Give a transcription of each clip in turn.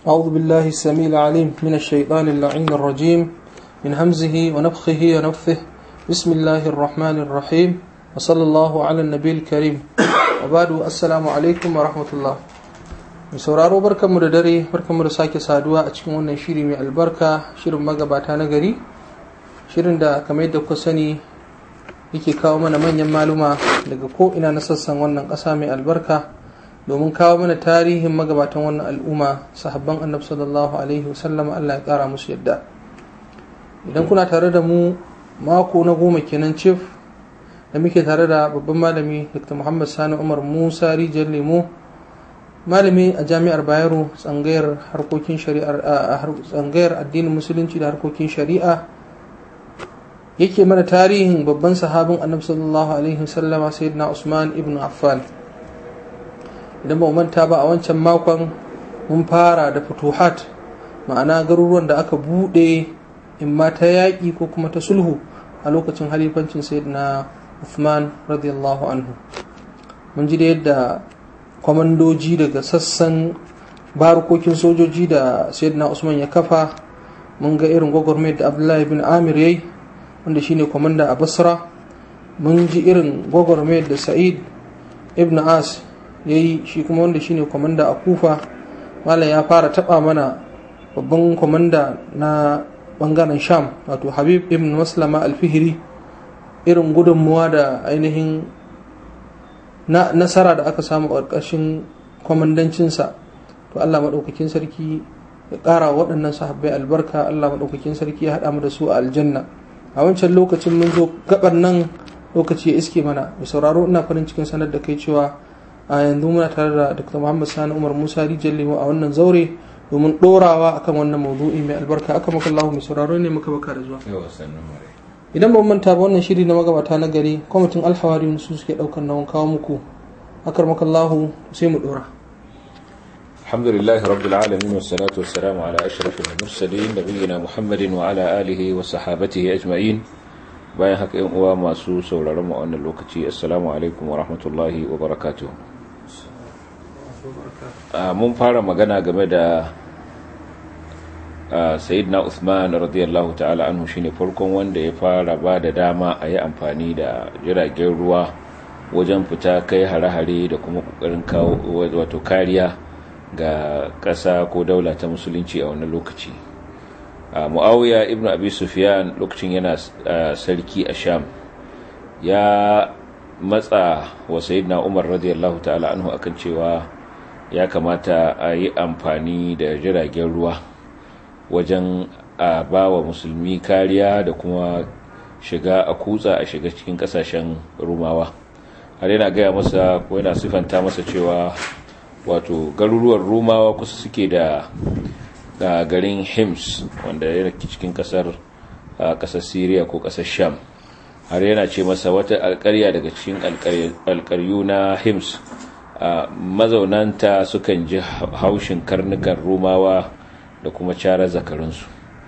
أعوذ بالله السميع العليم من الشيطان اللعين الرجيم من همزه ونفخه ونفثه بسم الله الرحمن الرحيم وصلى الله على النبي الكريم وبعد السلام عليكم ورحمة الله mai sauraro barkanmu da dare barkanmu da sake saduwa a cikin wannan shiri mai albarka shirin magabata na gari shirin da kamar yadda kuka sani yake kawo mana manyan maluma daga ko'ina na sassan wannan ƙasa mai albarka domin kawo mana tarihin magabatan wannan al'umma sahabban annabi sallallahu alaihi wasallam Allah ya ƙara musu yadda idan kuna tare da mu mako na goma kenan cif da muke tare da babban malami dr muhammad sani umar musa rijiyar lemo malami a jami'ar bayero tsangayar harkokin shari'ar tsangayar addinin musulunci da harkokin shari'a yake mana tarihin babban sahabin annabi sallallahu alaihi wasallama sayyidina usman ibn affan idan ba manta ba a wancan makon mun fara da futuhat ma'ana garuruwan da aka bude in ma ta yaƙi ko kuma ta sulhu a lokacin halifancin sayyidina Uthman radiyallahu anhu mun ji da yadda kwamandoji daga sassan barukokin sojoji da sayyidina Usman ya kafa mun ga irin gwagwarmayar da Abdullahi bin Amir yayi wanda shine kwamanda a Basra mun ji irin gwagwarmayar da Sa'id ibn As yayi shi kuma wanda shine kwamanda a Kufa malam ya fara taba mana babban kwamanda na bangaren Sham wato Habib ibn Maslama al-Fihri irin gudunmuwa da ainihin na nasara da aka samu a ƙarƙashin kwamandancinsa to Allah maɗaukakin sarki ya ƙara waɗannan sahabbai albarka Allah maɗaukakin sarki ya haɗa mu da su a aljanna a wancan lokacin mun zo gabar nan lokaci ya iske mana mai sauraro ina farin cikin sanar da kai cewa a yanzu muna tare da Dr. Muhammad Sani Umar Musa Rijal Lemo a wannan zaure domin ɗorawa akan wannan maudu'i mai albarka aka maka Allah mai sauraro ne muka baka da zuwa idan ban manta ba wannan shiri na magabata na gari kwamitin alhawari su suke daukar nawan kawo muku akar makallahu sai mu dora alhamdulillah rabbil alamin wassalatu wassalamu ala ashrafil mursalin nabiyina muhammadin wa ala alihi wa sahabatihi ajma'in bayan haka yan uwa masu sauraron mu a wannan lokaci assalamu alaikum wa rahmatullahi wa barakatuh mun fara magana game da sayyidina Uthman radiyallahu ta'ala anhu shine farkon wanda ya fara ba da dama a yi amfani da jiragen ruwa wajen fita kai hare-hare da kuma kokarin kawo wato kariya ga ƙasa ko daula ta musulunci a wannan lokaci muawiya ibnu abi sufyan lokacin yana sarki a sham ya matsa wa sayyidina umar radiyallahu ta'ala anhu akan cewa ya kamata a yi amfani da jiragen ruwa wajen a ba wa musulmi kariya da kuma shiga a kutsa a shiga cikin kasashen rumawa har yana gaya masa ko yana sifanta masa cewa wato garuruwan rumawa kusa suke da garin hims wanda yana cikin kasar kasar syria ko kasar sham har yana ce masa wata alkarya daga cikin alkaryu na hims mazaunanta sukan ji haushin karnukan rumawa da kuma cara zakarinsu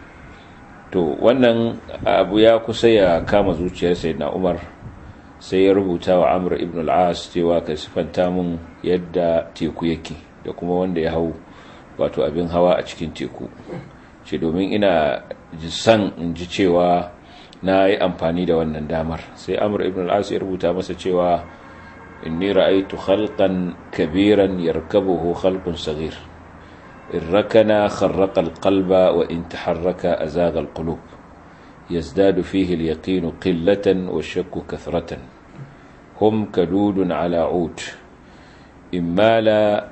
to wannan abu ya kusa ya kama zuciyar sai na umar sai ya rubuta wa amur ibn al'as cewa ka sifanta mun yadda teku yake da kuma wanda ya hau wato abin hawa a cikin teku ce domin ina san in ji cewa na yi amfani da wannan damar sai amur ibn al'as ya rubuta masa cewa inni ra'aitu khalqan kabiran yarkabuhu khalqun saghir إن ركنا خرق القلب وإن تحرك أزاغ القلوب يزداد فيه اليقين قلة والشك كثرة هم كدود على عود إن مال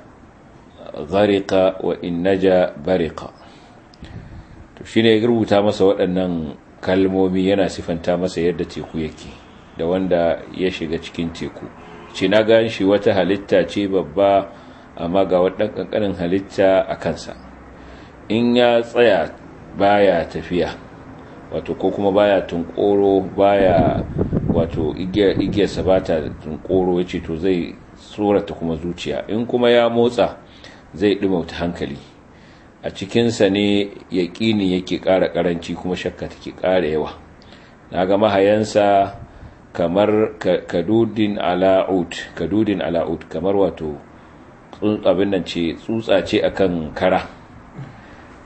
غرق وإن نجا برق shine ya rubuta masa waɗannan kalmomi yana sifanta masa yadda teku yake da wanda ya shiga cikin teku ce na gan shi wata halitta ce babba amma ga waɗan ƙanƙanin halitta a kansa in ya tsaya baya tafiya wato ko kuma baya tunkoro baya wato igiyarsa ba ta tunkoro ya ce to zai tsorata kuma zuciya in kuma ya motsa zai ɗumauta hankali a cikinsa ne yaƙini yake ƙara ƙaranci kuma shakka take ƙara yawa na ga mahayansa kamar kadudin ala'ud kadudin ala'ud kamar wato abin nan ce tsutsa ce akan kara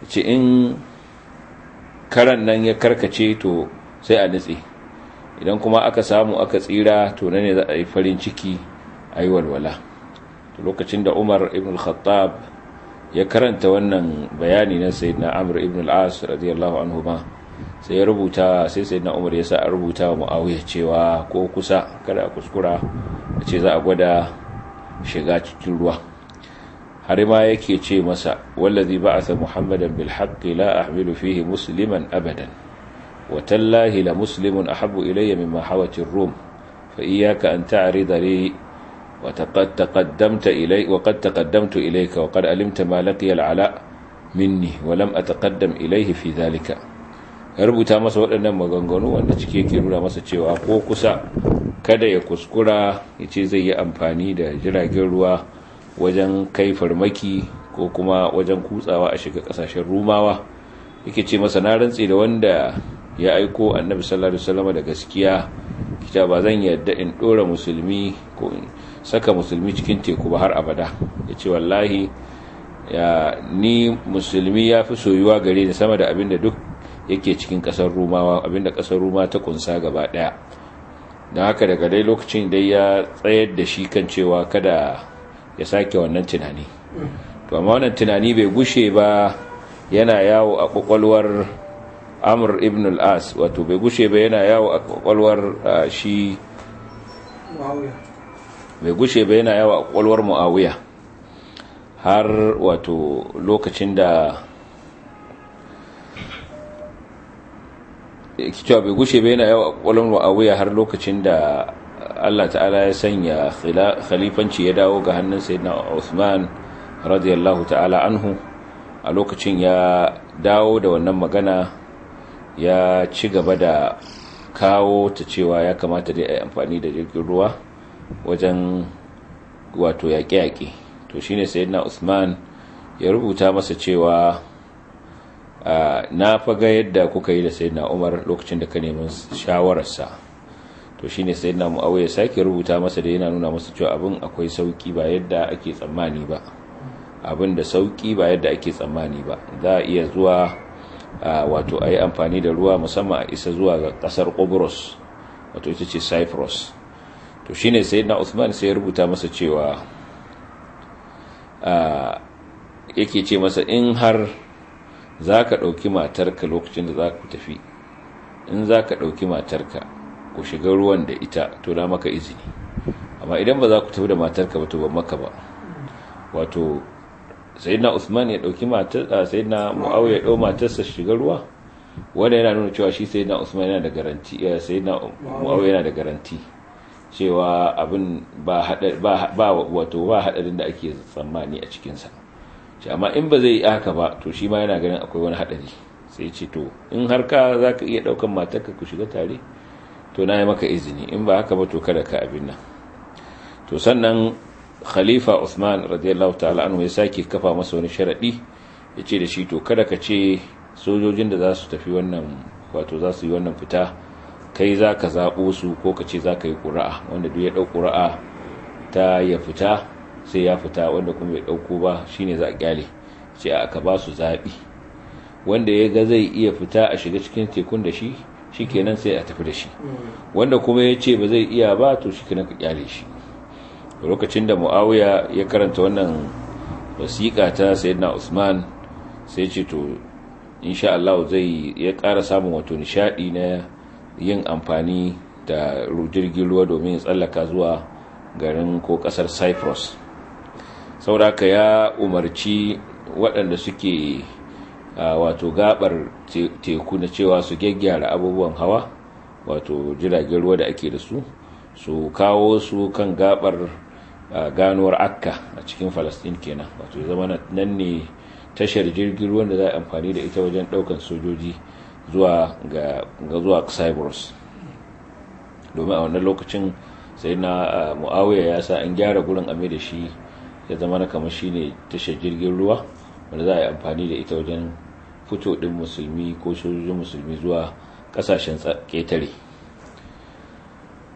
ce in karan nan ya karkace to sai a nutse idan kuma aka samu aka tsira to na ne za a yi farin ciki a yi walwala lokacin da umar ibn al-khattab ya karanta wannan bayani na sayyidina amr ibn al-as radiyallahu anhu ma sai ya rubuta sai sayyidina umar ya sa a rubuta wa muawiya cewa ko kusa kada a kuskura a ce za a gwada shiga cikin ruwa har ma yake ce masa wallazi ba'atha muhammadan bil haqqi la ahmilu fihi musliman abadan wa tallahi la muslimun ahabbu ilayya mimma hawati ar-rum fa iyyaka an ta'rida li wa taqad taqaddamta ilay wa qad taqaddamtu ilayka wa qad alimta ma laqiya al-ala minni wa lam ataqaddam ilayhi fi dhalika ya rubuta masa waɗannan maganganu wanda cike yake nuna masa cewa ko kusa kada ya kuskura ya ce zai yi amfani da jiragen ruwa wajen kai farmaki ko kuma wajen kutsawa a shiga kasashen rumawa yake ce masa na rantse da wanda ya aiko annabi sallallahu alaihi wasallam da gaskiya kita ba zan yadda in dora musulmi ko in saka musulmi cikin teku ba har abada yace wallahi ya ni musulmi ya fi soyuwa gare ni sama da abinda duk yake cikin kasar rumawa abinda kasar ruma ta kunsa gaba daya don haka daga dai lokacin dai ya tsayar da shi kan cewa kada ya sake wannan tunani to amma wannan tunani bai gushe ba yana yawo a kwakwalwar amur ibn al-as wato bai gushe ba yana yawo a kwakwalwar shi bai gushe ba yana yawo a kwakwalwar muawiya har wato lokacin da cewa bai gushe bai yana yawa kwallon mu'awiya har lokacin da Allah ta'ala ya sanya khalifanci ya dawo ga hannun sayyidina Uthman radiyallahu ta'ala anhu a lokacin ya dawo da wannan magana ya ci gaba da kawo ta cewa ya kamata dai a yi amfani da jirgin ruwa wajen wato yaƙe-yaƙe to shine sayyidina Uthman ya rubuta masa cewa na faga yadda kuka yi da sayyidina Umar lokacin da ka neman shawararsa to shine sayyidina Muawiya sake rubuta masa da yana nuna masa cewa abin akwai sauki ba yadda ake tsammani ba abin da sauki ba yadda ake tsammani ba za a iya zuwa wato a yi amfani da ruwa musamman a isa zuwa ga kasar Qobrus wato ita ce Cyprus to shine sayyidina Uthman sai ya rubuta masa cewa yake ce masa in har za ka ɗauki matarka lokacin da za ku tafi in za ka ɗauki matarka ku shiga ruwan da ita to na maka izini amma idan ba za ku tafi da matarka ba to ban maka ba wato sayyidina usman ya ɗauki matar sayyidina muawiya ya ɗau matarsa shiga ruwa wanda yana nuna cewa shi sayyidina usman yana da garanti sayyidina muawiya yana da garanti cewa abin ba ba wato ba hadarin da ake tsammani a cikinsa shi amma in ba zai yi haka ba to shi ma yana ganin akwai wani hadari sai ce to in har ka za ka iya daukan matarka ku shiga tare to na yi maka izini in ba haka ba to kada ka abin nan to sannan khalifa Uthman radiyallahu ta'ala anhu ya sake kafa masa wani sharadi ya ce da shi to kada ka ce sojojin da za su tafi wannan wato za su yi wannan fita kai za ka zaɓo su ko ka ce za ka yi ƙura'a wanda duk ya ɗau ƙura'a ta ya fita sai ya fita wanda kuma bai ɗauko ba shine za a kyale ce aka ba su zaɓi wanda ya ga zai iya fita a shiga cikin tekun da shi shi kenan sai a tafi da shi wanda kuma ya ce ba zai iya ba to shi kenan ka kyale shi lokacin da muawiya ya karanta wannan wasiƙa ta sayyidina usman sai ce to insha Allah zai ya ƙara samun wato nishadi na yin amfani da jirgin ruwa domin ya tsallaka zuwa garin ko ƙasar cyprus sauraka ya umarci waɗanda suke wato gabar teku na cewa su gyaggyara abubuwan hawa wato jiragen ruwa da ake da su su kawo su kan gabar ganuwar akka a cikin falastin kenan wato zama nan ne tashar jirgin ruwan da za a amfani da ita wajen ɗaukan sojoji zuwa ga zuwa cyprus domin a wannan lokacin sai na muawiya ya sa an gyara gurin ame da shi ya zama na kamar shi ne tashar jirgin ruwa wanda za a yi amfani da ita wajen fito ɗin musulmi ko sojojin musulmi zuwa ƙasashen ƙetare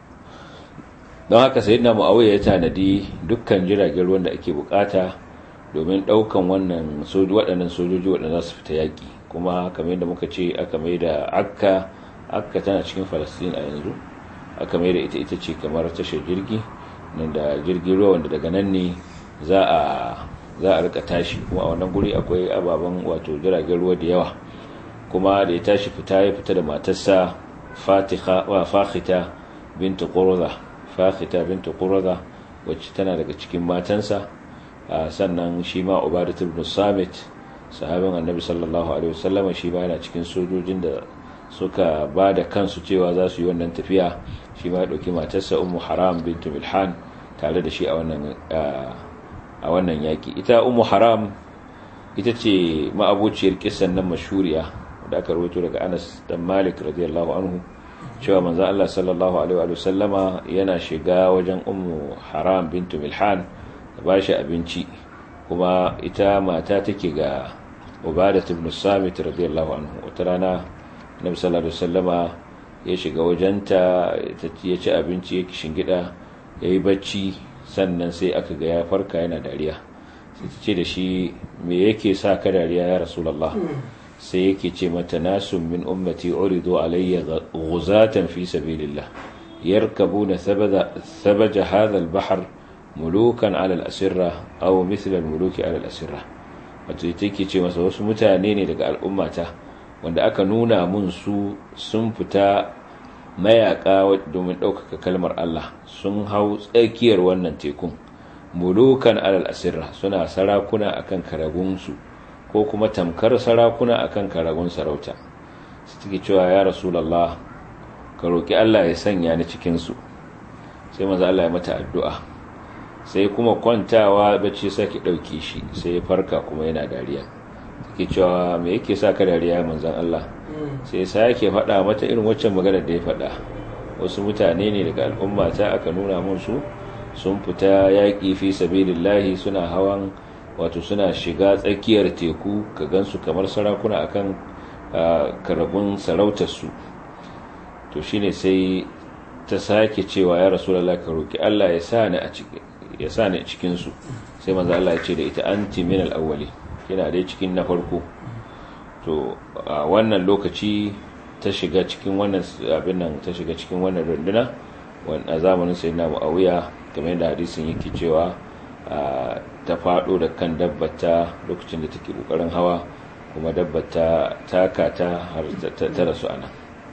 don haka sai na mu'awiyya ya tanadi dukkan jiragen ruwan da ake bukata domin ɗaukan wannan waɗannan sojoji waɗanda za su fita yaƙi kuma kamar yadda muka ce aka mai da akka akka tana cikin falastin a yanzu aka mai da ita ita ce kamar tashar jirgi nan da jirgin ruwa wanda daga nan ne za a za a rika tashi kuma a wannan guri akwai ababen wato jiragen ruwa da yawa kuma da ya tashi fita ya fita da matarsa fatiha wa fakhita bintu qurza fakhita bintu qurza wacce tana daga cikin matansa sannan shi ma ubadat ibn samit sahabin annabi sallallahu alaihi wasallam shi ma yana cikin sojojin da suka ba da kansu cewa za su yi wannan tafiya shi ma ya dauki matarsa ummu haram bintu milhan tare da shi a wannan a wannan yaki ita ummu haram ita ce ma'abociyar kisan nan mashuriya da aka rawaito daga Anas dan Malik radiyallahu anhu cewa manzo Allah sallallahu alaihi wa sallama yana shiga wajen ummu haram bintu milhan da bashi abinci kuma ita mata take ga ubadat ibn samit radiyallahu anhu wata rana nabi sallallahu alaihi wasallama ya shiga wajenta ya ci abinci ya shingida yayi bacci sannan sai aka ga ya farka yana dariya sai ta ce da shi me yake sa ka dariya ya rasulullah sai yake ce mata nasun min ummati uridu alayya ghuzatan fi sabilillah yarkabuna thabaja hadha al-bahr mulukan ala al-asirra aw mithla al-muluki ala al-asirra wato take ce masa wasu mutane ne daga al'ummata wanda aka nuna mun su sun fita mayaka domin ɗaukaka kalmar Allah sun hau tsakiyar wannan tekun mulukan alal asirra suna sarakuna akan karagunsu ko kuma tamkar sarakuna akan karagun sarauta su take cewa ya rasulullah ka roki Allah ya sanya ni cikin su sai manzo Allah ya mata addu'a sai kuma kwantawa bacci saki dauke shi sai ya farka kuma yana dariya take cewa me yake sa ka dariya manzon Allah sai sai yake faɗa mata irin waccan magana da ya faɗa wasu mutane ne daga al'umma ta aka nuna mun su sun fita yaƙi fi sabilillahi suna hawan wato suna shiga tsakiyar teku ka gansu kamar sarakuna akan karagun sarautarsu to shine sai ta sake cewa ya rasulullah ka roki Allah ya sa ni a cikin ya sa ni cikin su sai manzo Allah ya ce da ita anti min al-awwali kina dai cikin na farko to a wannan lokaci ta shiga cikin wannan abin nan ta shiga cikin wannan runduna a zamanin sayyidina Muawiya kamar yadda hadisin yake cewa ta fado da kan dabbata lokacin da take kokarin hawa kuma dabbata taka ta har ta rasu ana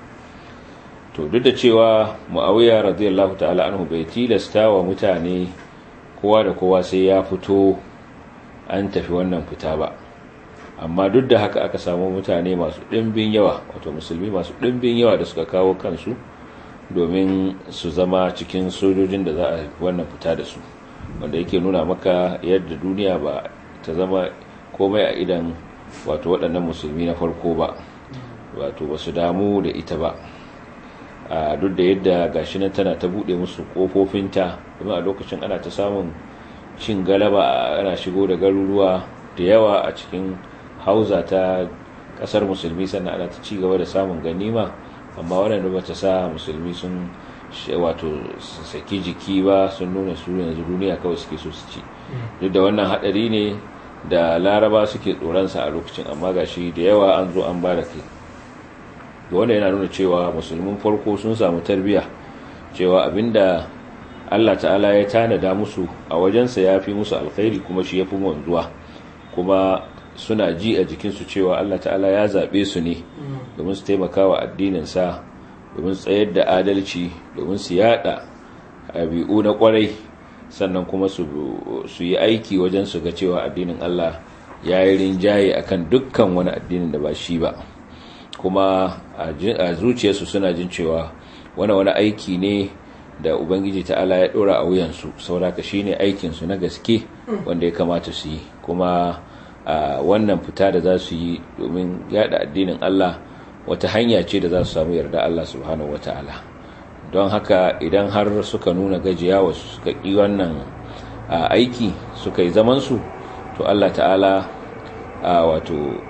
to duk da cewa Muawiya radiyallahu ta'ala anhu bai tilasta wa mutane kowa da kowa sai ya fito an tafi wannan fita ba amma duk da haka aka samu mutane masu ɗimbin yawa wato musulmi masu ɗimbin yawa da suka kawo kansu domin su zama cikin sojojin da za a wannan fita da su wanda yake nuna maka yadda duniya ba ta zama komai a idan wato waɗannan musulmi na farko ba wato ba su damu da ita ba a duk da yadda gashi nan tana ta buɗe musu ƙofofinta domin a lokacin ana ta samun cin galaba ana shigo da garuruwa da yawa a cikin hauza ta ƙasar musulmi sannan ana ta ci gaba da samun ganima amma waɗanda ba ta sa musulmi sun wato saki jiki ba sun nuna su yanzu duniya kawai suke so su ci duk da wannan hadari ne da laraba suke tsoronsa a lokacin amma gashi da yawa an zo an ba da kai da wanda yana nuna cewa musulmin farko sun samu tarbiya cewa abinda Allah ta'ala ya tanada musu a wajensa ya fi musu alkhairi kuma shi ya fi wanzuwa kuma suna ji a jikinsu cewa Allah ta'ala ya zaɓe su ne domin su taimaka wa addininsa domin tsayar da adalci domin su yada abi'u na kwarai sannan kuma su yi aiki wajen su ga cewa addinin Allah ya yi rinjaye akan dukkan wani addinin da ba shi ba kuma a zuciyarsu suna jin cewa wani wani aiki ne da ubangiji ta'ala ya dora a wuyansu sauraka shine aikinsu na gaske wanda ya kamata su yi kuma wannan fita da za su yi domin yada addinin Allah wata hanya ce da za su samu yarda Allah subhanahu wata'ala don haka idan har suka nuna gajiya wasu suka ƙi wannan aiki suka yi zamansu to Allah ta'ala wato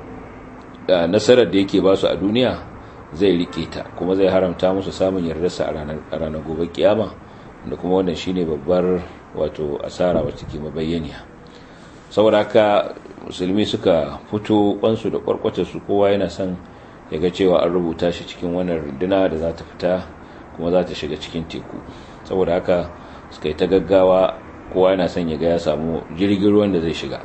nasarar da yake ba su a duniya zai rike ta kuma zai haramta musu samun yardarsa a ranar gobe kiyama da kuma wannan shine babbar wato asara wacce ke mabayyaniya saboda haka musulmi suka fito kwansu da kwarkwatarsu kowa yana son ya ga cewa an rubuta shi cikin wannan runduna da za ta fita kuma za ta shiga cikin teku saboda haka suka yi ta gaggawa kowa yana son ya ga ya samu jirgin ruwan da zai shiga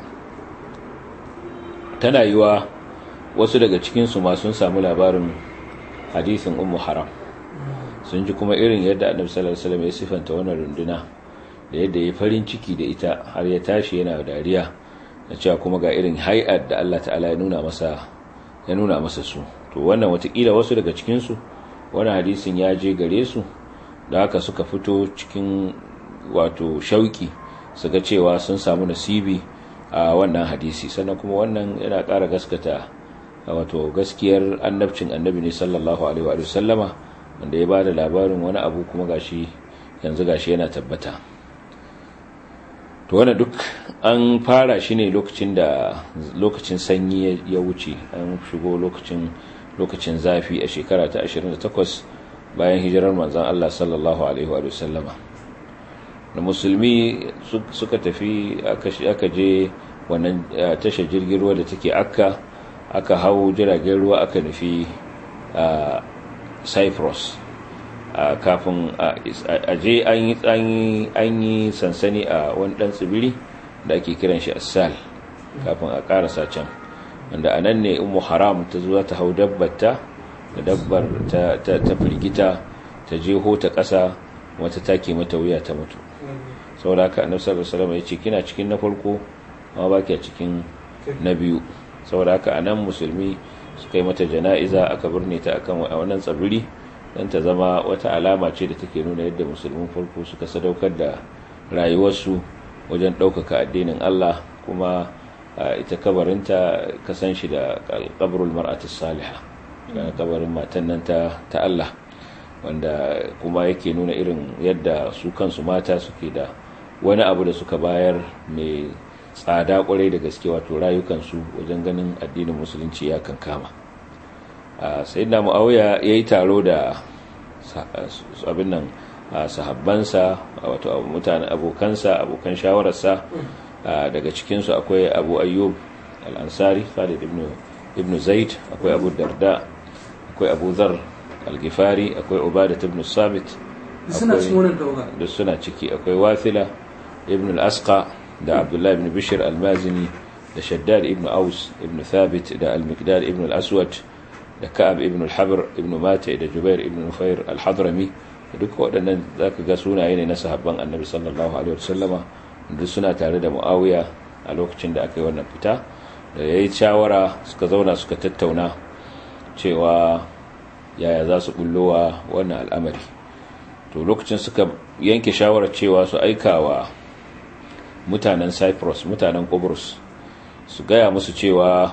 tana yiwa wasu daga cikinsu ma sun samu labarin hadisin ummu haram sun ji kuma irin yadda annabi sallallahu alaihi wasallam ya sifanta wannan runduna da yadda ya farin ciki da ita har ya tashi yana dariya da cewa kuma ga irin hay'ar da Allah ta'ala ya nuna masa ya nuna masa su to wannan watakila wasu daga cikin su wannan hadisin ya je gare su da haka suka fito cikin wato shauki su ga cewa sun samu nasibi a wannan hadisi sannan kuma wannan yana ƙara gaskata wato gaskiyar annabcin annabi ne sallallahu alaihi wa sallama wanda ya bada labarin wani abu kuma gashi yanzu gashi yana tabbata to wannan duk an fara shi ne lokacin da lokacin sanyi ya wuce an shigo lokacin lokacin zafi a shekara ta 28 bayan hijirar manzon Allah sallallahu alaihi wa sallama da musulmi suka tafi aka je wannan tashar jirgin ruwa da take akka aka hau jiragen ruwa aka nufi cyprus kafin a je an yi sansani a wani dan tsibiri da ake kiran shi assal kafin a karasa can wanda a nan ne umu haram ta zuwa ta hau dabbata da dabbar ta firgita ta jeho ta ƙasa wata take mata wuya ta mutu saboda haka annabi sallallahu alaihi wasallam ya ce kina cikin na farko amma baki a cikin na biyu saboda haka anan musulmi suka yi mata jana'iza aka birne ta akan wannan tsibiri don ta zama wata alama ce da take nuna yadda musulmin farko suka sadaukar da rayuwarsu wajen ɗaukaka addinin Allah kuma ita kabarinta kasan shi da kabarul mar'atus salihah kabarin matan nan ta Allah wanda kuma yake nuna irin yadda su kansu mata suke da wani abu da suka bayar mai tsada kwarai da gaske wato rayukansu wajen ganin addinin musulunci ya kankama sai na mu'awiya ya yi taro da abin nan sahabbansa wato mutane abokansa abokan shawararsa daga cikinsu akwai abu ayyub al'ansari khalid ibn zaid akwai abu darda akwai abu zar al-gifari akwai ubadat ibn samit da suna ciki akwai wathila ibn al-asqa da abdullahi ibn bishir al-mazini da shaddad ibn aus ibn thabit da al-miqdad ibn al-aswad da ka'ab ibn al-habr ibn mata da jubair ibn nufair al-hadrami duka waɗannan zaka ga sunaye ne na sahabban annabi sallallahu alaihi wasallama duk suna tare da muawiya a lokacin da aka yi wannan fita da yayi shawara suka zauna suka tattauna cewa yaya za su bullowa wannan al'amari to lokacin suka yanke shawarar cewa su aikawa mutanen cyprus mutanen Qobrus su gaya musu cewa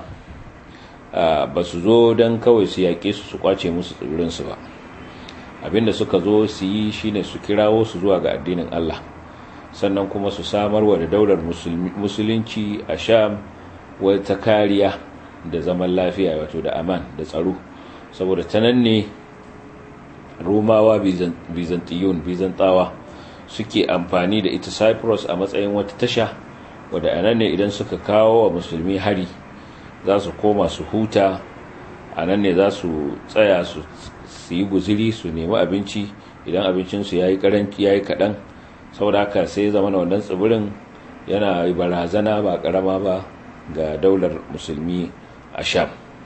ba su zo don kawai su yaƙe su su kwace musu tsibirinsu ba abinda suka zo su yi shine su kirawo su zuwa ga addinin Allah sannan kuma su samarwa da daular musulunci a sham wata kariya da zaman lafiya wato da aman da tsaro saboda ta nan ne romawa byzantiyun byzantawa suke amfani da ita cyprus a matsayin wata tasha wadda a nan ne idan suka kawo wa musulmi hari za su koma su huta a nan ne za su tsaya su yi guziri su nemi abinci idan abincinsu ya yi karanci ya yi kaɗan saboda haka sai zama na wannan tsibirin yana barazana ba ƙarama ba ga daular musulmi a sham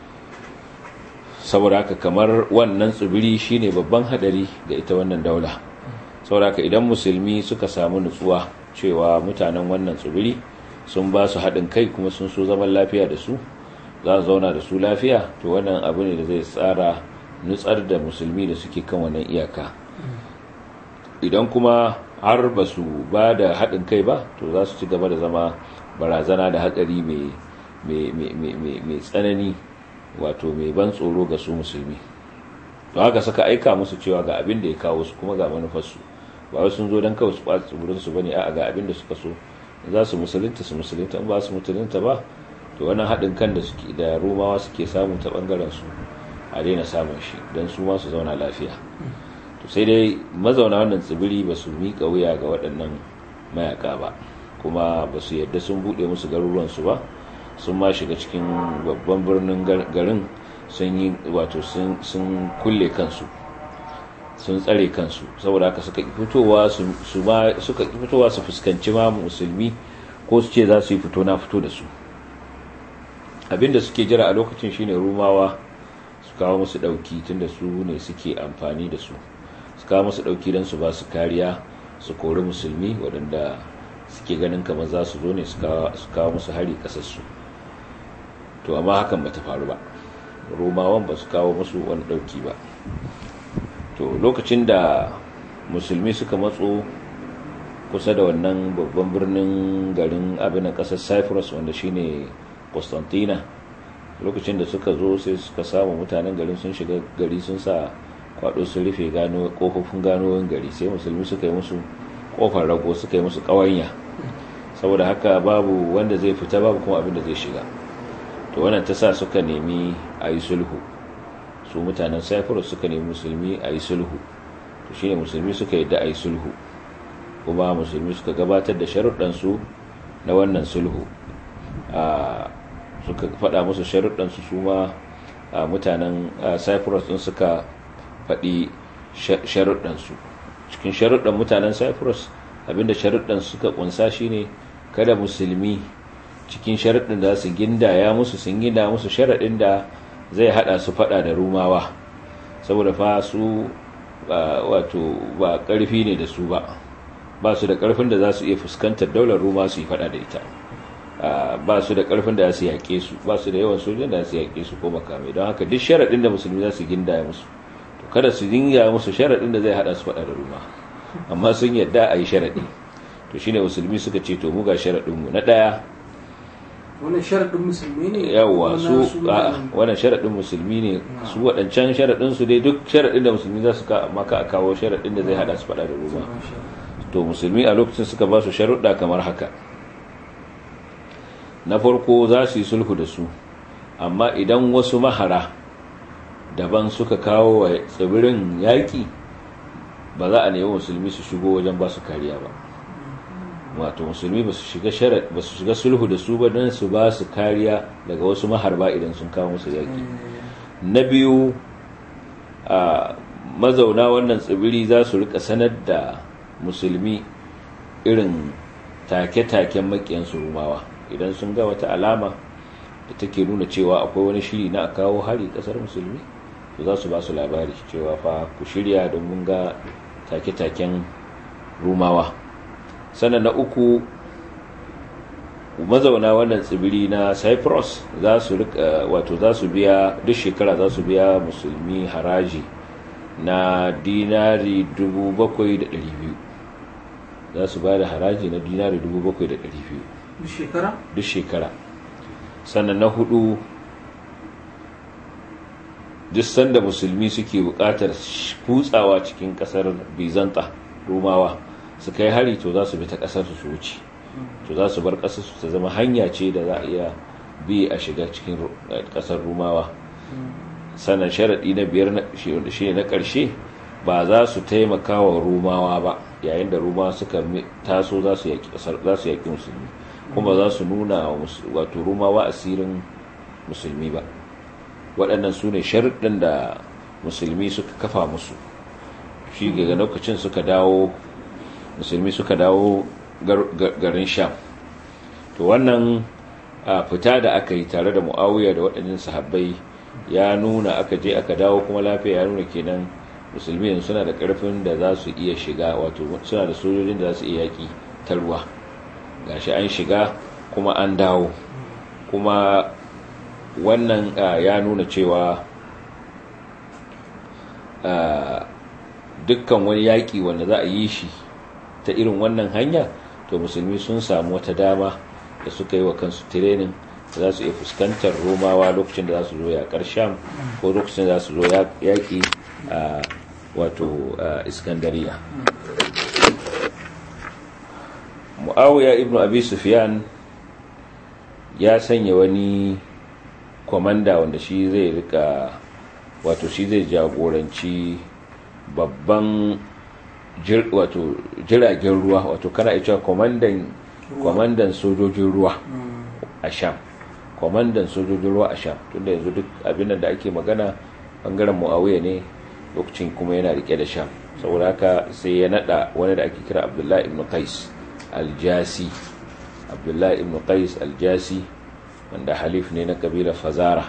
saboda haka kamar wannan tsibiri shine babban hadari ga ita wannan daula saboda haka idan musulmi suka samu nutsuwa cewa mutanen wannan tsibiri sun ba su haɗin kai kuma sun so zaman lafiya da su za su zauna da su lafiya to wannan abu ne da zai tsara nutsar da musulmi da suke kan wannan iyaka idan kuma har ba su ba da haɗin kai ba to za su ci gaba da zama barazana da hatsari mai tsanani wato mai ban tsoro ga su musulmi to haka suka aika musu cewa ga abin da ya kawo su kuma ga manufarsu ba wai sun zo don kawai su ɓata tsibirinsu ba ne a ga abin da suka so za su musulunta su musulunta in ba su musulunta ba to wannan haɗin kan da suke da romawa suke samu ta ɓangaren su a daina samun shi don su ma su zauna lafiya to sai dai mazauna wannan tsibiri ba su miƙa wuya ga waɗannan mayaka ba kuma ba su yadda sun buɗe musu garuruwansu ba sun ma shiga cikin babban birnin garin sun yi wato sun kulle kansu sun tsare kansu saboda haka suka fitowa su suka fitowa su fuskanci ma musulmi ko su ce za su yi fito na fito da su abinda suke jira a lokacin shine rumawa su kawo musu dauki tunda su ne suke amfani da su su kawo musu dauki don su ba su kariya su kori musulmi waɗanda suke ganin kamar za su zo ne su kawo musu hari kasarsu to amma hakan ba ta faru ba romawan ba su kawo musu wani dauki ba to lokacin da musulmi suka matso kusa da wannan babban birnin garin abin kasar cyprus wanda shine constantina lokacin da suka zo sai suka samu mutanen garin sun shiga gari sun sa kwado sun rufe gano kofofin ganoyin gari sai musulmi suka yi musu kofar rago suka yi musu kawanya saboda haka babu wanda zai fita babu kuma abin da zai shiga to wannan ta sa suka nemi a yi sulhu su mutanen cyprus suka nemi musulmi a yi sulhu to shine musulmi suka yadda a yi sulhu kuma musulmi suka gabatar da sharuɗansu na wannan sulhu suka faɗa musu sharuɗansu su ma mutanen cyprus ɗin suka faɗi sharuɗansu cikin sharuɗan mutanen cyprus abinda sharuɗan suka ƙunsa shine kada musulmi cikin sharuɗin da su gindaya musu sun gina musu sharaɗin da zai haɗa su faɗa da rumawa saboda fa su wato ba ƙarfi ne da su ba ba su da ƙarfin da za su iya fuskantar daular ruma su yi faɗa da ita ba su da ƙarfin da za su yaƙe su ba su da yawan sojin da za su yaƙe su ko makamai don haka duk sharaɗin da musulmi za su gindaya musu to kada su dinga musu sharaɗin da zai haɗa su faɗa da ruma amma sun yadda a yi sharaɗi to shine musulmi suka ce to mu ga sharaɗinmu na ɗaya wannan sharaɗin musulmi ne yawwa su wannan sharaɗin musulmi ne su waɗancan sharaɗin su dai duk sharaɗin da musulmi za su ka maka a kawo sharaɗin da zai haɗa su faɗa da ruma to musulmi a lokacin suka ba su sharuɗa kamar haka na farko za su yi sulhu da su amma idan wasu mahara daban suka kawo wa tsibirin yaƙi ba za a nemi musulmi su shigo wajen ba su kariya ba wato musulmi ba su shiga sulhu da su ba don su ba su kariya daga wasu maharba idan sun kawo musu yaƙi na biyu a mazauna wannan tsibiri za su rika sanar da musulmi irin take-taken makiyansu rumawa idan sun ga wata alama da take nuna cewa akwai wani shiri na a kawo hari kasar musulmi to za su ba su labari cewa fa ku shirya don mun ga take-taken rumawa sannan na uku mazauna wannan tsibiri na cyprus za su wato za su biya duk shekara za su biya musulmi haraji na dinari 7,200 za su ba da haraji na dinari 7,200 duk shekara? duk shekara sannan na hudu duk sanda musulmi suke bukatar kutsawa cikin kasar bizanta rumawa su kai hari to za su bi ta kasar su wuce to za su bar kasar su ta zama hanya ce da za a iya bi a shiga cikin kasar rumawa sannan sharaɗi na biyar shi na ƙarshe ba za su taimaka wa rumawa ba yayin da rumawa suka taso za su yaƙi musulmi kuma za su nuna wato rumawa asirin musulmi ba waɗannan su ne sharuɗin da musulmi suka kafa musu shi ga lokacin suka dawo musulmi suka dawo garin sham to wannan fita da aka yi tare da mu'awiya da waɗannan sahabbai ya nuna aka je aka dawo kuma lafiya ya nuna kenan musulmi yanzu suna da ƙarfin da za su iya shiga wato suna da sojojin da za su iya yaƙi ta ruwa gashi an shiga kuma an dawo kuma wannan ya nuna cewa dukkan wani yaƙi wanda za a yi shi ta irin wannan hanya to musulmi sun samu wata dama da suka yi wa kansu tirenin da za su iya fuskantar romawa lokacin da za su zo yaƙar sham ko lokacin da za su zo yaƙi a wato iskandariya mu'awiya ibn abi sufyan ya sanya wani kwamanda wanda shi zai rika wato shi zai jagoranci babban wato jiragen ruwa wato kana cewa kwamandan kwamandan sojojin ruwa a sham kwamandan sojojin ruwa a sham tunda yanzu duk abin da ake magana bangaren muawiya ne lokacin kuma yana rike da sham saboda haka sai ya nada wani da ake kira abdullahi ibn qais aljasi abdullahi ibn qais aljasi wanda halif ne na kabilar fazara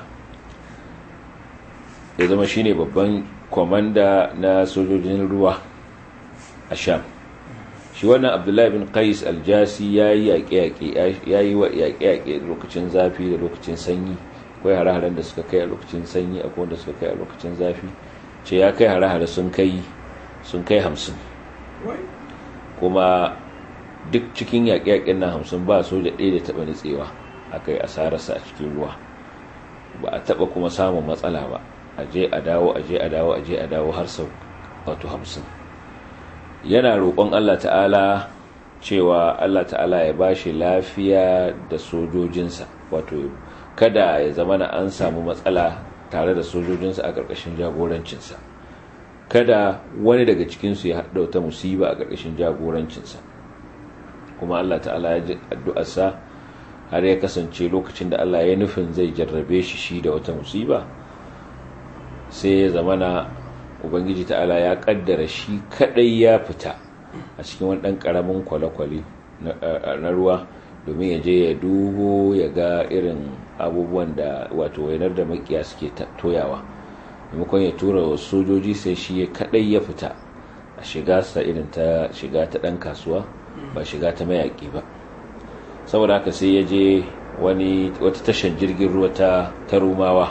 ya zama shine babban kwamanda na sojojin ruwa a sham shi wannan abdullahi bin qais aljasi ya yi yaƙe-yaƙe lokacin zafi da lokacin sanyi akwai hare-haren da suka kai a lokacin sanyi akwai wanda suka kai a lokacin zafi ce ya kai hare-hare sun kai sun kai hamsin kuma duk cikin yaƙe-yaƙen nan hamsin ba soja ɗaya da taɓa nutsewa aka yi asararsa a cikin ruwa ba a taɓa kuma samun matsala ba a je a dawo a je a dawo a je a dawo har sau wato hamsin yana roƙon Allah ta'ala cewa Allah ta'ala ya ba shi lafiya da sojojinsa wato kada ya zama na an samu matsala tare da sojojinsa a ƙarƙashin jagorancinsa kada wani daga cikinsu ya haɗa wata musiba a ƙarƙashin jagorancinsa kuma Allah ta'ala ya ji addu'arsa har ya kasance lokacin da Allah ya nufin zai jarrabe shi shi da wata musiba sai ya zamana ubangiji ta'ala ya kaddara shi kadai ya fita a cikin wani dan karamin kwale-kwale na ruwa domin ya je ya dubo ya ga irin abubuwan da wato wainar da makiya suke toyawa maimakon ya tura wa sojoji sai shi ya kadai ya fita a shiga sa irin ta shiga ta dan kasuwa ba shiga ta mayaki ba saboda haka sai ya je wani wata tashar jirgin ruwa ta rumawa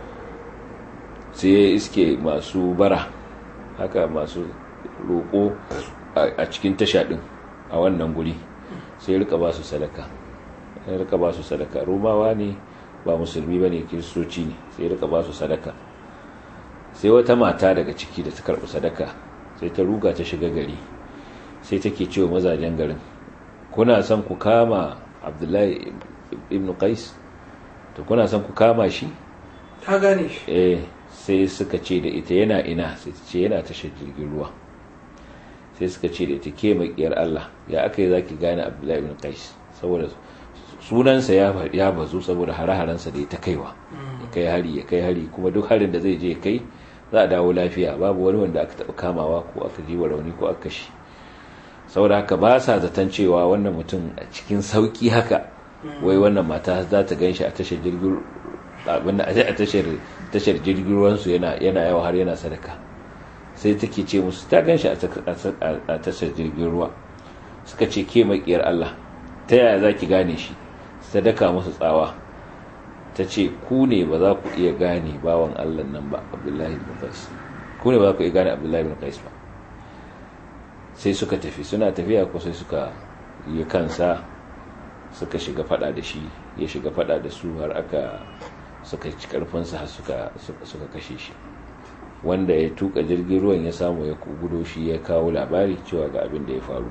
sai ya iske masu bara haka masu roƙo a cikin tasha ɗin a wannan guri sai rika ba su sadaka sai rika ba su sadaka rumawa ne ba musulmi ba ne kiristoci ne sai rika ba su sadaka sai wata mata daga ciki da ta karɓi sadaka sai ta ruga ta shiga gari sai take cewa mazajen garin kuna son ku kama abdullahi ibn qais to kuna son ku kama shi ta gane shi eh sai suka ce da ita yana ina sai ta ce yana tashar jirgin ruwa sai suka ce da ita ke makiyar Allah ya aka yi zaki gane Abdullahi ibn Qais saboda sunansa ya ya bazu saboda hare-harensa da ya ta kaiwa ya kai hari ya kai hari kuma duk harin da zai je kai za a dawo lafiya babu wani wanda aka taɓa kamawa ko aka ji wa rauni ko aka shi saboda haka ba sa zaton cewa wannan mutum a cikin sauki haka wai wannan mata za ta gan shi a tashar jirgin abin da a tashar tashar jirgin ruwansu yana yana yawa har yana sadaka sai take ce musu ta gan shi a tashar jirgin ruwa suka ce ke makiyar Allah ta yaya za ki gane shi sadaka musu tsawa ta ce ku ne ba za ku iya gane bawan Allah nan ba Abdullahi bin Qais ku ne ba za ku iya gane Abdullahi bin Qais ba sai suka tafi suna tafiya ko sai suka yi kansa suka shiga fada da shi ya shiga fada da su har aka suka ci karfinsa har suka suka kashe shi wanda ya tuka jirgin ruwan ya samu ya gudo shi ya kawo labari cewa ga abin da ya faru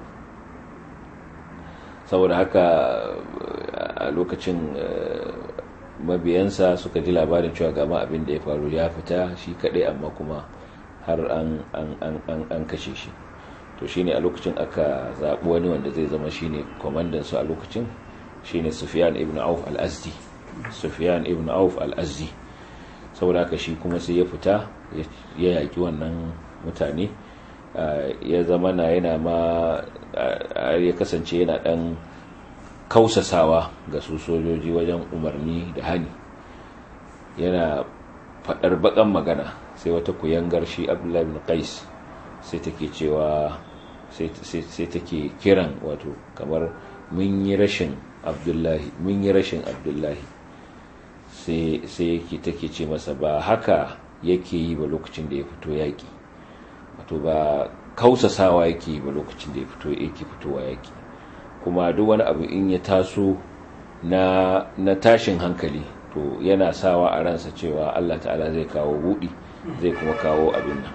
saboda haka a lokacin mabiyansa suka ji labarin cewa gama abin da ya faru ya fita shi kadai amma kuma har an kashe shi to shine a lokacin aka zaɓi wani wanda zai zama shine kwamandan su a lokacin shine sufyan ibn auf al-azdi sufyan ibn auf al-azdi saboda haka shi kuma sai ya fita ya yaƙi wannan mutane ya zama na yana ma ya kasance yana ɗan kausasawa ga su sojoji wajen umarni da hani yana faɗar baƙan magana sai wata kuyangar shi abdullahi bin qais sai take cewa sai take kiran wato kamar mun yi rashin abdullahi mun yi rashin abdullahi sai yake take ce masa ba haka yake yi ba lokacin da ya fito yaƙi wato ba kausasawa yake yi ba lokacin da ya fito yake fitowa yaƙi kuma duk wani abu in ya taso na, na tashin hankali to yana sawa a ransa cewa Allah ta'ala zai kawo buɗi zai kuma kawo abin nan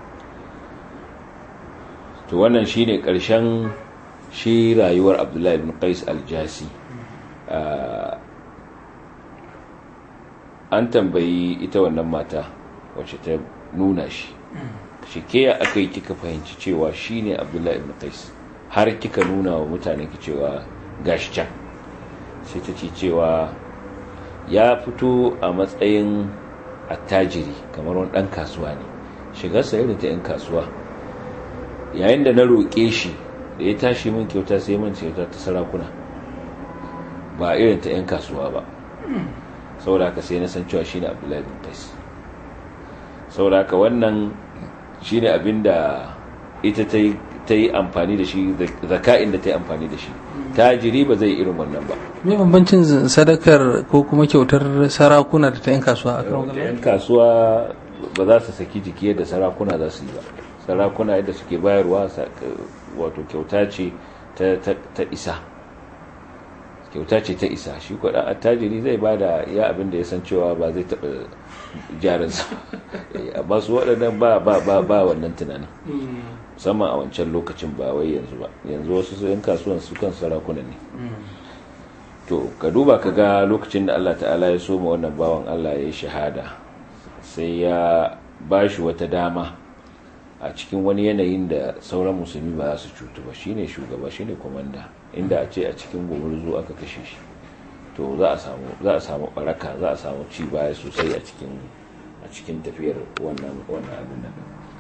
to wannan shine ƙarshen shi rayuwar abdullahi ibn qais al-jasi an tambayi ita wannan mata wacce ta nuna shi shi ke aka yi kika fahimci cewa shi ne abdullahi ibn qais har kika nuna wa mutane ki cewa gashi can sai ta ce cewa ya fito a matsayin attajiri kamar wani ɗan kasuwa ne shigarsa irin ta 'yan kasuwa yayin da na roƙe shi da ya tashi min kyauta sai min kyauta ta sarakuna ba irin ta 'yan kasuwa ba saboda haka sai na san cewa shi ne abdullahi bin qais saboda haka wannan shi ne abin da ita ta yi amfani da shi zaka'in da ta yi amfani da shi tajiri ba zai irin wannan ba me bambancin sadakar ko kuma kyautar sarakuna da ta yan kasuwa a kan yan kasuwa ba za su saki jiki yadda sarakuna za su yi ba sarakuna yadda suke bayarwa wato kyauta ce ta isa kyauta ce ta isa shi kwaɗa attajiri zai ba da ya abin da ya san cewa ba zai taɓa jarinsa amma su waɗannan ba ba ba ba wannan tunanin musamman a wancan lokacin ba wai yanzu ba yanzu wasu su yan kasuwan su kan sarakuna ne to ka duba ka ga lokacin da Allah ta'ala ya soma wannan bawan Allah ya yi shahada sai ya ba shi wata dama a cikin wani yanayin da sauran musulmi ba za su cutu ba shine shugaba shine komanda inda a ce a cikin gumurzu aka kashe shi to za a samu za a samu baraka za a samu ci baya sosai a cikin a cikin tafiyar wannan wannan abin nan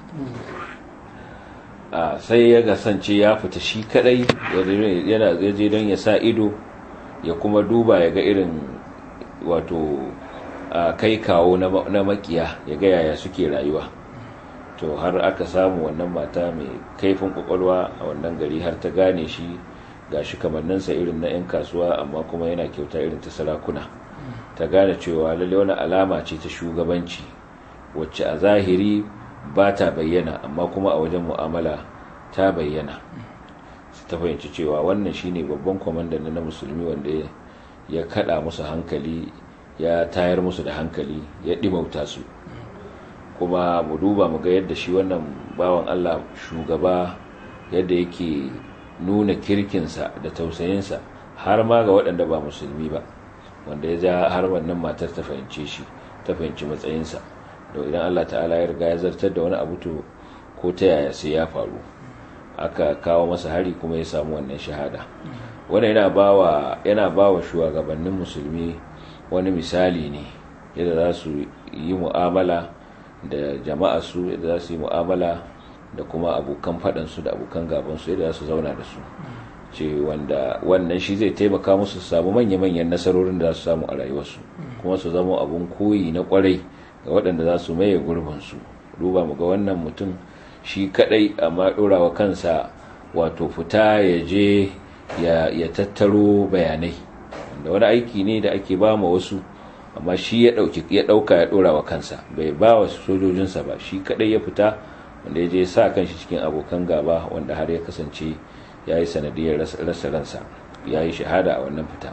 a sai ya gasance ya fita shi kadai yana je don ya sa ido ya kuma duba ya ga irin wato kai kawo na makiya ya ga yaya suke rayuwa to har aka samu wannan mata mai kaifin kwakwalwa a wannan gari har ta gane shi ga shi kamanninsa irin na 'yan kasuwa amma kuma yana kyauta irin ta sarakuna ta gane cewa lalle wani alama ce ta shugabanci wacce a zahiri ba ta bayyana amma kuma a wajen mu'amala ta bayyana ta fahimci cewa wannan shine babban kwamandan na musulmi wanda ya kada musu hankali ya tayar musu da hankali ya ɗimauta su kuma mu duba mu ga yadda shi wannan bawan Allah shugaba yadda yake nuna kirkinsa da tausayinsa har ma ga waɗanda ba musulmi ba wanda ya ja har wannan matar ta fahimce shi ta fahimci matsayinsa da idan Allah ta'ala ya riga ya zartar da wani abu to ko ta yaya sai ya faru aka kawo masa hari kuma ya samu wannan shahada wannan yana bawa yana bawa shugabannin musulmi wani misali ne yadda za su yi mu'amala da jama'a su yadda za su yi mu'amala da kuma abokan faɗansu da abokan gabansu yadda za su zauna da su ce wanda wannan shi zai taimaka musu su samu manya-manyan nasarorin da za su samu a rayuwarsu kuma su zama abun koyi na kwarai ga waɗanda za su maye gurbinsu duba mu ga wannan mutum shi kadai amma ɗora wa kansa wato fita ya je ya tattaro bayanai da wani aiki ne da ake ba ma wasu amma shi ya ɗauka ya ɗora wa kansa bai ba wa sojojinsa ba shi kadai ya fita wanda ya je sa kanshi cikin abokan gaba wanda har ya kasance ya yi sanadiyar rasa ransa ya yi shahada a wannan fita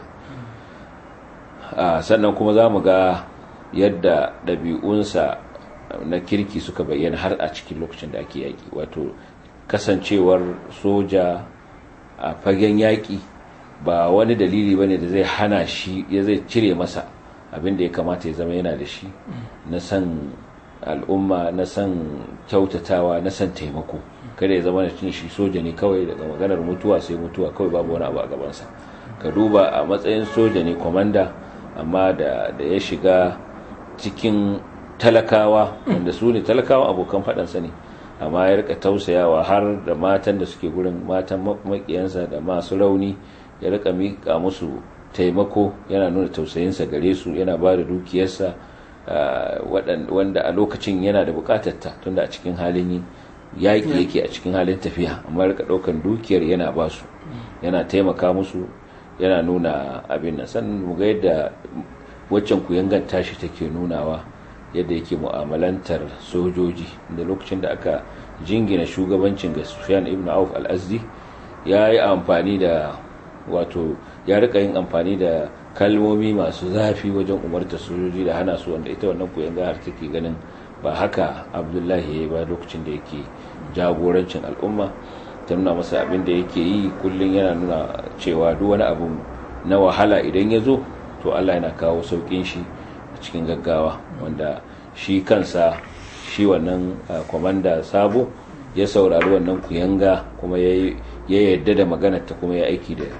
sannan kuma za mu ga yadda ɗabi'unsa na kirki suka bayyana har a cikin lokacin da ake yaƙi wato kasancewar soja a fagen yaƙi ba wani dalili ba ne da zai hana shi ya zai cire masa abin da ya kamata ya zama yana da shi na san al'umma na san kyautatawa na san taimako kada ya zama da cin shi soja ne kawai daga maganar mutuwa sai mutuwa kawai babu wani abu a gabansa ka duba a matsayin soja ne kwamanda amma da ya shiga cikin talakawa wanda su ne talakawa abokan faɗansa ne amma ya rika tausayawa har da matan da suke gurin matan makiyansa da masu rauni ya rika miƙa musu taimako yana nuna tausayinsa gare su yana ba da dukiyarsa wanda a lokacin yana da bukatarta tunda a cikin halin yaƙi yake a cikin halin tafiya amma rika ɗaukan dukiyar yana ba su yana taimaka musu yana nuna abin nan sannan mu ga yadda waccan kuyangan tashi take nunawa yadda yake mu'amalantar sojoji da lokacin da aka jingina shugabancin ga Sufyan ibn Auf al-Azdi ya yi amfani da wato ya rika yin amfani da kalmomi masu zafi wajen umarta sojoji da hana su wanda ita wannan kuyanga har take ganin ba haka Abdullahi ya ba lokacin da yake jagorancin al'umma ta nuna masa abin da yake yi kullum yana nuna cewa duk wani abu na wahala idan ya zo to Allah yana kawo saukin shi a cikin gaggawa wanda shi kansa shi wannan kwamanda sabo ya saurari wannan kuyanga kuma ya yadda da maganarta kuma ya aiki da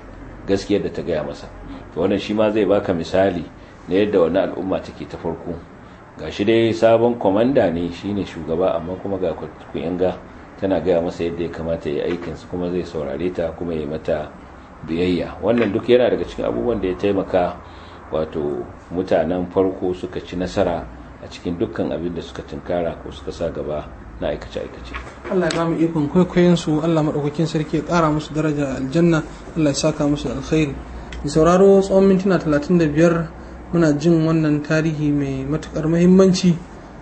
gaskiyar da ta gaya masa to wannan shi ma zai baka misali na yadda wani al'umma take ta farko ga shi dai sabon kwamanda ne shine shugaba amma kuma ga kuyanga tana gaya masa yadda ya kamata ya aikinsa kuma zai saurare ta kuma ya mata biyayya wannan duk yana daga cikin abubuwan da ya taimaka wato mutanen farko suka ci nasara a cikin dukkan abin da suka tunkara ko suka sa gaba na aikace-aikace Allah ya ba mu ikon kwaikwayon su Allah maɗaukakin sarki ya ƙara musu daraja aljanna Allah ya saka musu alkhairi da sauraro tsawon mintuna 35 muna jin wannan tarihi mai matukar muhimmanci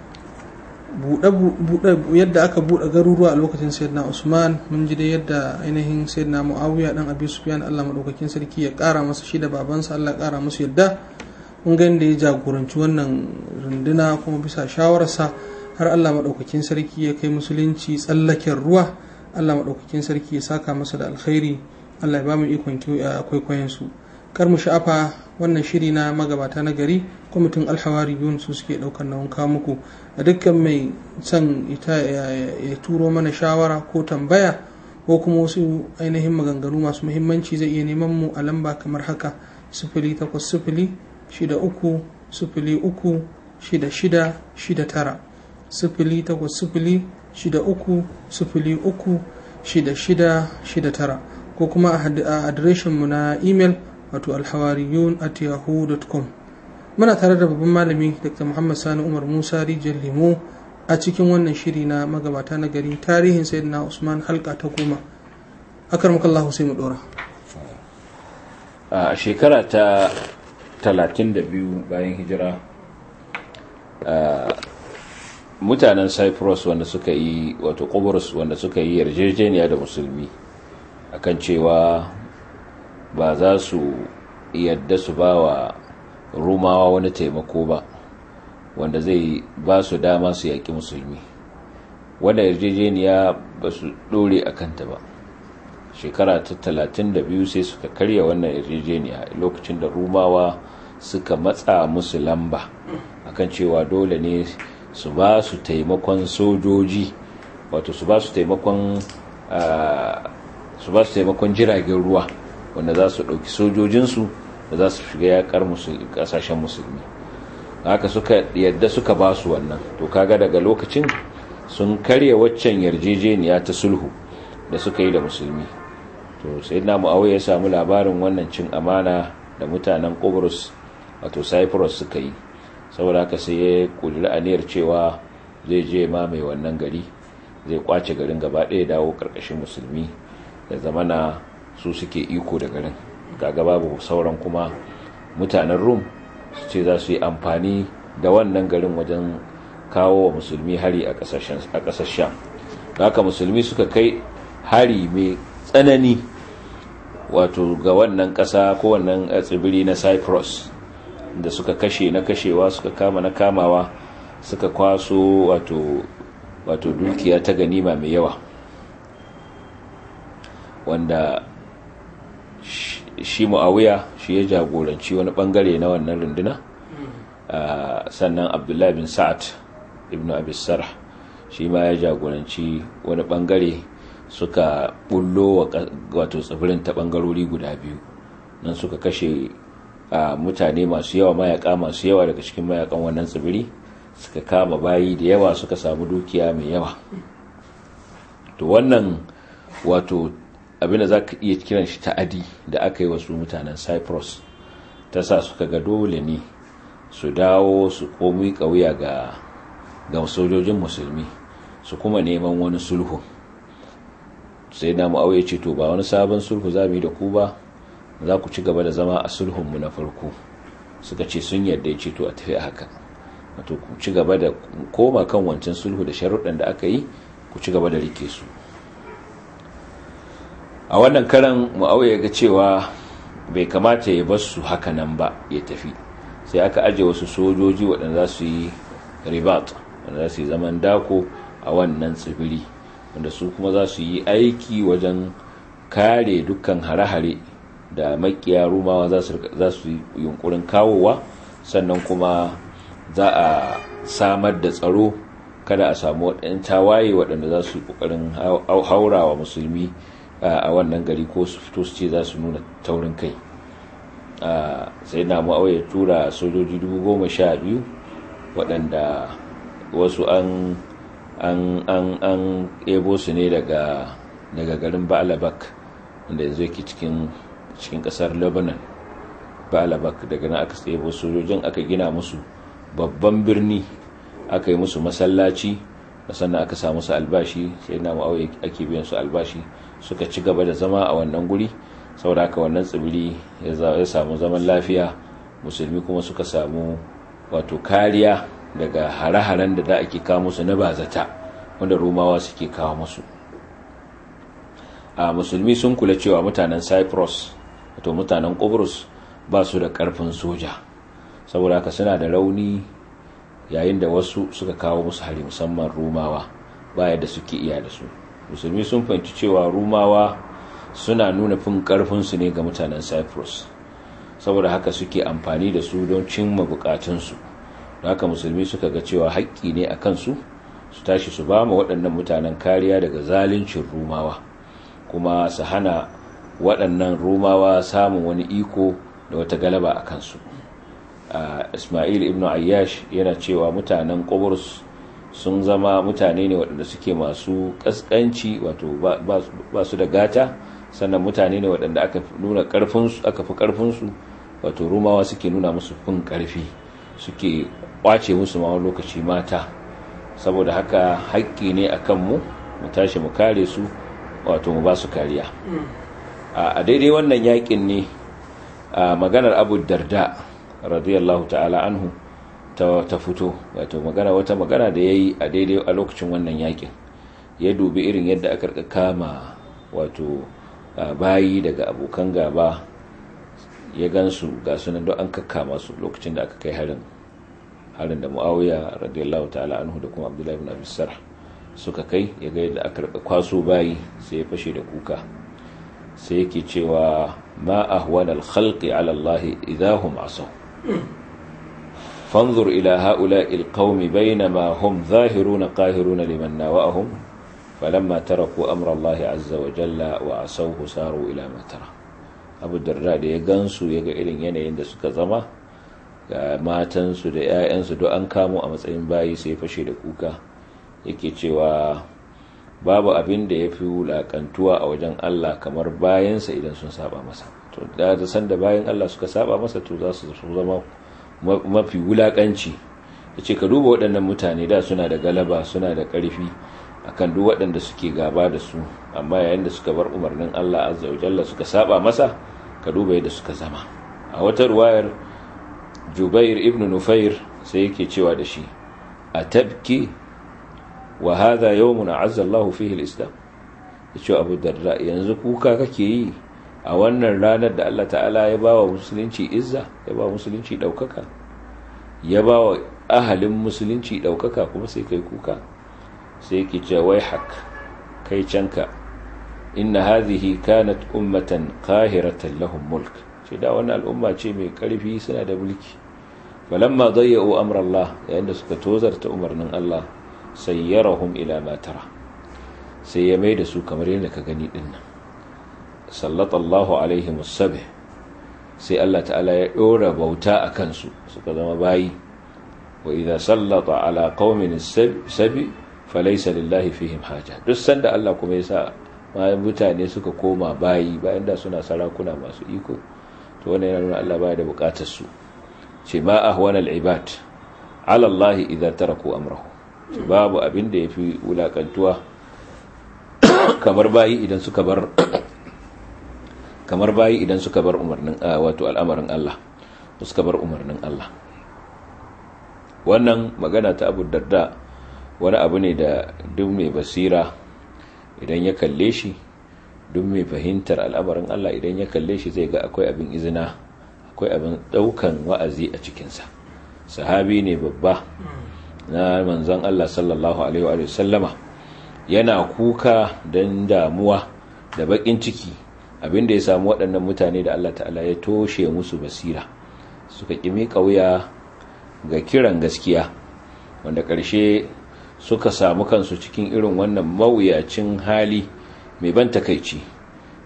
yadda aka buɗe garuruwa a lokacin sayyidina usman mun ji da yadda ainihin sayyidina muawiya dan abi sufyan Allah maɗaukakin sarki ya ƙara masa shi da babansa Allah ya ƙara musu yadda mun ga da ya jagoranci wannan runduna kuma bisa shawararsa har Allah maɗaukakin sarki ya kai musulunci tsallaken ruwa Allah maɗaukakin sarki ya saka masa da alkhairi Allah ya ba mu ikon kwaikwayon su kar mu sha'afa wannan shiri na magabata na gari kwamitin alhawari biyun su suke ɗaukar nauyin kawo muku a dukkan mai son ita ya turo mana shawara ko tambaya ko kuma wasu ainihin maganganu masu muhimmanci zai iya neman mu a lamba kamar haka sifili takwas sifili shida uku sifili uku shida shida shida tara sifili takwas sifili shida uku sifili uku shida shida shida tara ko kuma a adireshinmu na imel wato alhawariyun at yahoo.com muna tare da babban malami dr muhammad sani umar musa rijiyar lemo a cikin wannan shiri na magabata na gari tarihin sayyidina usman halka ta goma akar makallahu sai mu dora a shekara ta 32 bayan hijira mutanen cyprus wanda suka yi wato kuburus wanda suka yi yarjejeniya da musulmi akan cewa ba za su yadda su ba wa rumawa wani taimako ba wanda zai ba su dama su yaƙi musulmi wanda yarjejeniya ba su ɗore a kanta ba shekara ta talatin da biyu sai suka karya wannan yarjejeniya lokacin da rumawa suka matsa musu lamba akan cewa dole ne su ba su taimakon sojoji wato su ba su taimakon su ba su taimakon jiragen ruwa wanda za su ɗauki sojojinsu da za su shiga yakar ƙasashen musulmi haka suka yadda suka ba su wannan to kaga daga lokacin sun karya waccan yarjejeniya ta sulhu da suka yi da musulmi to sai na mu'awai ya samu labarin wannan cin amana da mutanen Qobrus wato Cyprus suka yi saboda haka sai ya kudura aniyar cewa zai je ma mai wannan gari zai kwace garin gaba ɗaya dawo karkashin musulmi da zamana su suke iko da garin kaga babu sauran kuma mutanen rum su ce za su yi amfani da wannan garin wajen kawo wa musulmi hari a ƙasar sham haka musulmi suka kai hari mai tsanani wato ga wannan ƙasa ko wannan tsibiri na cyprus da suka kashe na kashewa suka kama na kamawa suka kwaso wato wato dukiya ta ganima mai yawa wanda shi mu'awiya shi ya jagoranci wani bangare na wannan runduna sannan abdullahi bin sa'ad ibn abisar shi ma ya jagoranci wani bangare suka bullo wato tsibirin ta bangarori guda biyu nan suka kashe mutane masu yawa mayaka masu yawa daga cikin mayakan wannan tsibiri suka kama bayi da yawa suka samu dukiya mai yawa to wannan wato abinda za ka iya kiran shi ta'adi da aka yi wasu mutanen cyprus ta sa suka ga dole ne su dawo su komi kauya ga ga sojojin musulmi su kuma neman wani sulhu sai na mu'awai ce to ba wani sabon sulhu za mu yi da ku ba za ku ci gaba da zama a sulhunmu na farko suka ce sun yarda ya ce to a tafi haka wato ku ci gaba da koma kan wancan sulhu da sharuɗan da aka yi ku ci gaba da rike su a wannan karan mu'awai ya ga cewa bai kamata ya bar su haka nan ba ya tafi sai aka aje wasu sojoji waɗanda za su yi ribat wanda za su yi zaman dako a wannan tsibiri wanda su kuma za su yi aiki wajen kare dukkan hare-hare da makiya rumawa za su yi yunkurin kawowa sannan kuma za a samar da tsaro kada a samu waɗanda tawaye waɗanda za su yi ƙoƙarin haurawa musulmi a wannan gari ko su fito su ce za su nuna taurin kai sai na ma'auya tura sojoji dubu goma sha biyu waɗanda wasu an an an an ebo su ne daga daga garin ba'alabak wanda yanzu yake cikin cikin ƙasar lebanon ba'alabak daga nan aka ebo sojojin aka gina musu babban birni aka yi musu masallaci sannan aka samu su albashi sai na ma'auya ake biyan su albashi suka ci gaba da zama a wannan guri saboda haka wannan tsibiri ya samu zaman lafiya musulmi kuma suka samu wato kariya daga hare-haren da za a ke kawo musu na bazata wanda romawa suke kawo musu a musulmi sun kula cewa mutanen cyprus wato mutanen Qobrus ba su da karfin soja saboda haka suna da rauni yayin da wasu suka kawo musu hari musamman rumawa baya da suke iya da su musulmi sun fahimci cewa rumawa suna nuna fin karfinsu ne ga mutanen cyprus saboda haka suke amfani da su don cimma bukatunsu da haka musulmi suka ga cewa haƙƙi ne a kansu su tashi su ba ma waɗannan mutanen kariya daga zaluncin rumawa kuma su hana waɗannan rumawa samun wani iko da wata galaba a kansu ismail ibn ayyash yana cewa mutanen ƙobrus sun zama mutane ne waɗanda suke masu ƙasƙanci wato ba su da gata sannan mutane ne waɗanda aka nuna ƙarfinsu aka fi ƙarfinsu wato rumawa suke nuna musu fin ƙarfi suke ƙwace musu ma lokaci mata saboda haka haƙƙi ne a kanmu mu tashi mu kare su wato mu ba su kariya a daidai wannan yaƙin ne a maganar abu darda radiyallahu ta'ala anhu ta fito wato magana wata magana da ya yi a daidai a lokacin wannan yaƙin ya dubi irin yadda aka kama wato bayi daga abokan gaba ya gansu ga sunan don an kakkama su lokacin da aka kai harin harin da muawiya radiyallahu ta'ala anhu da kuma abdullahi ibn abi sarh suka kai ya ga yadda aka kwaso bayi sai ya fashe da kuka sai yake cewa ma ahwana al-khalqi ala Allah idahum asaw fanzur ila ha'ula'i al-qaumi bainama hum zahiruna qahiruna liman nawa'ahum falamma taraku amra Allah azza wa jalla wa asawhu saru ila ma tara abu darda da ya gansu ya ga irin yanayin da suka zama ga matansu da 'ya'yansu don an kamo a matsayin bayi sai fashe da kuka yake cewa babu abin da ya fi wulakantuwa a wajen Allah kamar bayansa idan sun saba masa to da da san da bayan Allah suka saba masa to za su zama mafi wulakanci yace ka duba waɗannan mutane da suna da galaba suna da ƙarfi akan duk waɗanda suke gaba da su amma yayin da suka bar umarnin Allah azza wa jalla suka saba masa ka duba yadda suka zama a wata ruwayar Jubair ibn Nufair sai yake cewa da shi atabki wa hadha yawmun azza Allah fihi al-islam yace Abu Darda yanzu kuka kake yi a wannan ranar da Allah ta'ala ya bawa musulunci izza ya bawa musulunci daukaka ya bawa ahalin musulunci daukaka kuma sai kai kuka sai yake cewa wai hak kai canka inna hadhihi kanat ummatan qahiratan lahum mulk ce da wannan al'umma ce mai karfi suna da mulki falamma dayya'u amra Allah yayin da suka tozarta umarnin Allah sayyarahum ila ma tara sai ya mai da su kamar yadda ka gani din nan sallallahu alaihim as-sabh sai Allah ta'ala ya dora bauta akan su suka zama bayi wa idza sallata ala qaumin as-sabi falaysa lillahi fihim haja duk sanda Allah kuma ya sa bayan mutane suka koma bayi bayan da suna sarakuna masu iko to wannan yana nuna Allah baya da bukatar su ce ma ahwana al-ibad ala Allah idza taraku amrahu babu abin da yafi wulakantuwa kamar bayi idan suka bar kamar bayi idan suka bar umarnin wato al'amarin Allah suka bar umarnin Allah wannan magana ta Abu Darda wani abu ne da duk mai basira idan ya kalle shi duk mai fahimtar al'amarin Allah idan ya kalle shi zai ga akwai abin izina akwai abin daukan wa'azi a cikinsa sahabi ne babba na manzon Allah sallallahu alaihi wa sallama yana kuka don damuwa da bakin ciki abin da ya samu waɗannan mutane da Allah ta'ala ya toshe musu basira suka ƙimi ƙauya ga kiran gaskiya wanda ƙarshe suka samu kansu cikin irin wannan mawuyacin hali mai ban takaici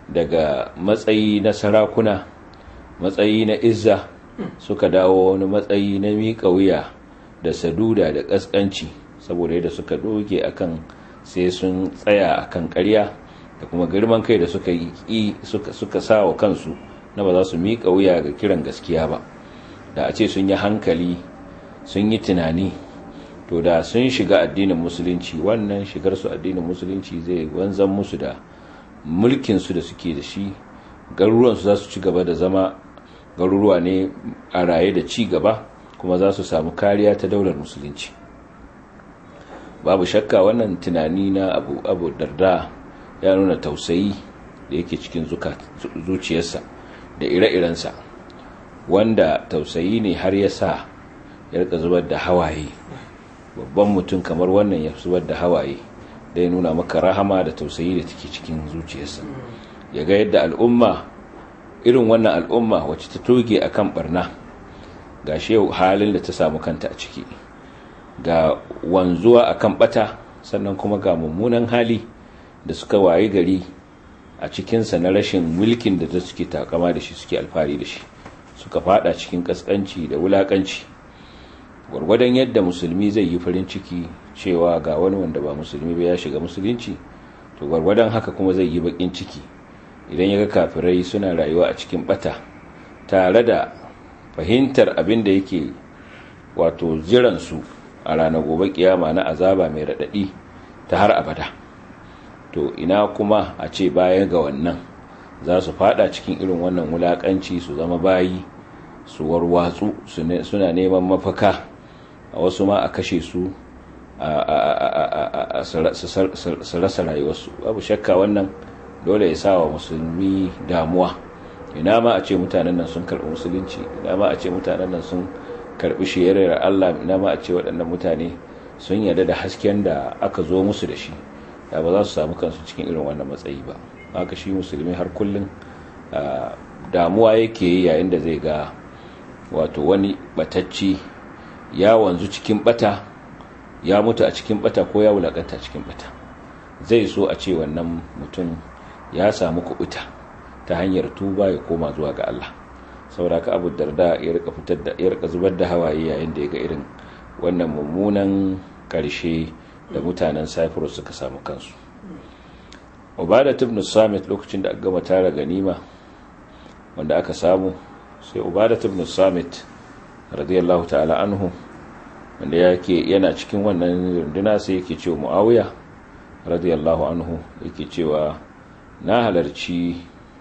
daga matsayi na sarakuna matsayi na izza suka dawo wani matsayi na miƙa wuya da saduda da ƙasƙanci saboda yadda suka doge akan sai sun tsaya akan ƙarya da kuma girman kai da suka yi suka suka sa wa kansu na ba za su miƙa wuya ga kiran gaskiya ba da a ce sun yi hankali sun yi tunani to da sun shiga addinin musulunci wannan shigar su addinin musulunci zai wanzan musu da mulkin su da suke da shi garuruwan su za su ci gaba da zama garuruwa ne a raye da ci gaba kuma za su samu kariya ta daular musulunci babu shakka wannan tunani na abu abu darda ya nuna tausayi da yake cikin zuciyarsa da ire-irensa wanda tausayi ne har ya sa ya rika zubar da hawaye babban mutum kamar wannan ya zubar da hawaye da ya nuna maka rahama da tausayi da take cikin zuciyarsa ya ga yadda al'umma irin wannan al'umma wacce ta toge a kan barna ga shi yau halin da ta samu kanta a ciki ga wanzuwa a kan bata sannan kuma ga mummunan hali da suka waye gari a cikinsa na rashin mulkin da ta suke takama da shi suke alfahari da shi suka fada cikin kaskanci da wulakanci gwargwadon yadda musulmi zai yi farin ciki cewa ga wani wanda ba musulmi ba ya shiga musulunci to gwargwadon haka kuma zai yi bakin ciki idan ya ga kafirai suna rayuwa a cikin bata tare da fahimtar abin da yake wato jiransu a ranar gobe kiyama na azaba mai raɗaɗi ta har abada to ina kuma a ce baya ga wannan za su fada cikin irin wannan wulakanci su zama bayi su warwatsu suna neman mafaka a wasu ma a kashe su su rasa rayuwarsu babu shakka wannan dole ya sa wa musulmi damuwa ina ma a ce mutanen nan sun karɓi musulunci ina ma a ce mutanen nan sun karɓi shiyarar Allah ina ma a ce waɗannan mutane sun yarda da hasken da aka zo musu da shi da ba za su samu kansu cikin irin wannan matsayi ba haka shi musulmi har kullum damuwa yake yi yayin da zai ga wato wani batacci ya wanzu cikin bata ya mutu a cikin bata ko ya wulakanta cikin bata zai so a ce wannan mutum ya samu kubuta ta hanyar tuba ya koma zuwa ga Allah saboda ka abu darda ya rika fitar da ya rika zubar da hawaye yayin da ya ga irin wannan mummunan karshe da mutanen Cyprus suka samu kansu Ubadat ibn Samit lokacin da aka gama tara ganima wanda aka samu sai Ubadat ibn Samit radiyallahu ta'ala anhu wanda yake yana cikin wannan runduna sai yake cewa Muawiya radiyallahu anhu yake cewa na halarci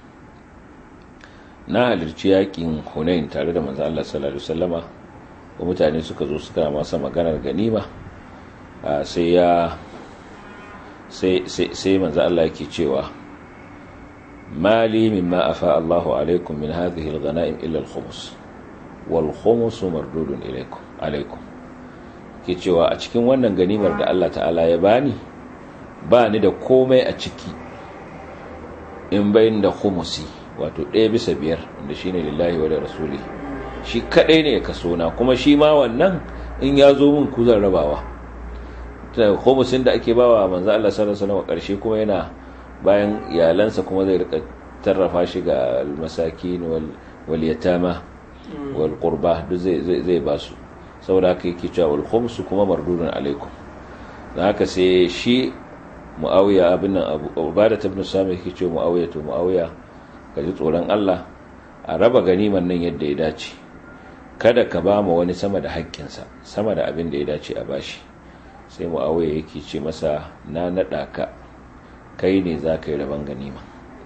na halarci yakin Hunain tare da manzo Allah sallallahu alaihi wasallama ko mutane suka zo suka masa maganar ganima sai ya sai sai sai manzo Allah yake cewa mali mimma afa Allahu alaikum min hadhihi al-ghanaim illa al-khums wal khums mardudun ilaykum alaikum ke cewa a cikin wannan ganimar da Allah ta'ala ya bani ba ni da komai a ciki in bayin da khumusi wato ɗaya bisa biyar wanda shine lillahi wa da rasuli shi kadai ne ya kaso na kuma shi ma wannan in ya zo min ku zan rabawa ta khumusin da ake bawa manzo Allah sallallahu alaihi wasallam karshe kuma yana bayan iyalansa kuma zai rika tarrafa shi ga almasakin wal wal yatama wal qurba duk zai zai ba su saboda haka yake cewa wal khumsu kuma mardudun alaikum dan haka sai shi muawiya abin nan abu ubada ibn sami yake cewa muawiya to muawiya ka ji tsoron Allah a raba ganiman nan yadda ya dace kada ka ba mu wani sama da haƙƙinsa sama da abin da ya dace a bashi sai muawiya yake ce masa na nada ka kai ne za ka yi raban ganima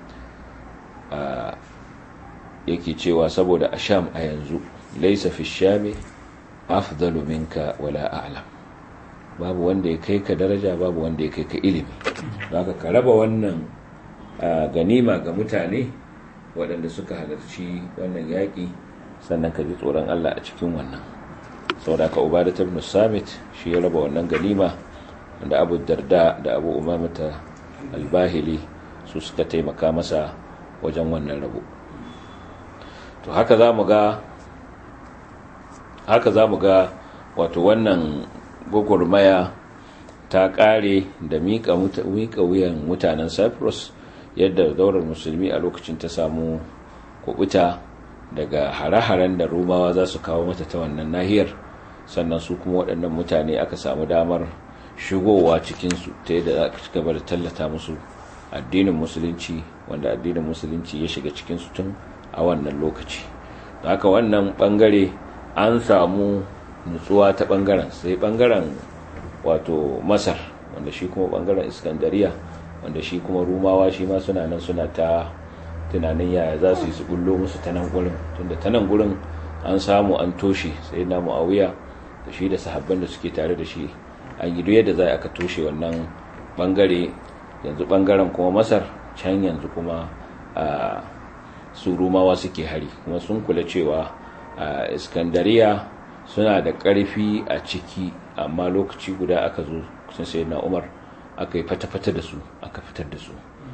yake cewa saboda a sham a yanzu laisa fi shami afdalu minka wala a'lam babu wanda ya kai ka daraja babu wanda ya kai ka ilimi zaka ka raba wannan ganima ga mutane waɗanda suka halarci wannan yaƙi sannan ka ji tsoron Allah a cikin wannan saboda ka ubada ibn samit shi ya raba wannan ganima wanda abu darda da abu umamata albahili su suka taimaka masa wajen wannan rabo to haka za mu ga haka za mu ga wato wannan gwagwarmaya ta ƙare da miƙa wuyan mutanen cyprus yadda daular musulmi a lokacin ta samu kubuta daga hare-haren da rumawa za su kawo mata ta wannan nahiyar sannan su kuma waɗannan mutane aka samu damar shigowa cikinsu ta yadda za a ci gaba da tallata musu addinin musulunci wanda addinin musulunci ya shiga cikinsu tun a wannan lokaci haka wannan bangare an samu nutsuwa ta bangaren sai bangaren wato masar wanda shi kuma bangaren iskandariya wanda shi kuma rumawa shi ma suna nan suna ta tunanin yaya za su yi su bullo musu ta nan gurin tunda ta nan gurin an samu an toshe sai na mu'awiya da shi da sahabban da suke tare da shi an yi yadda za aka toshe wannan bangare yanzu bangaren kuma masar can yanzu kuma a su rumawa suke hari kuma sun kula cewa a iskandariya suna da ƙarfi a ciki amma lokaci guda aka zo sun sai na umar aka yi fata-fata da su aka fitar da su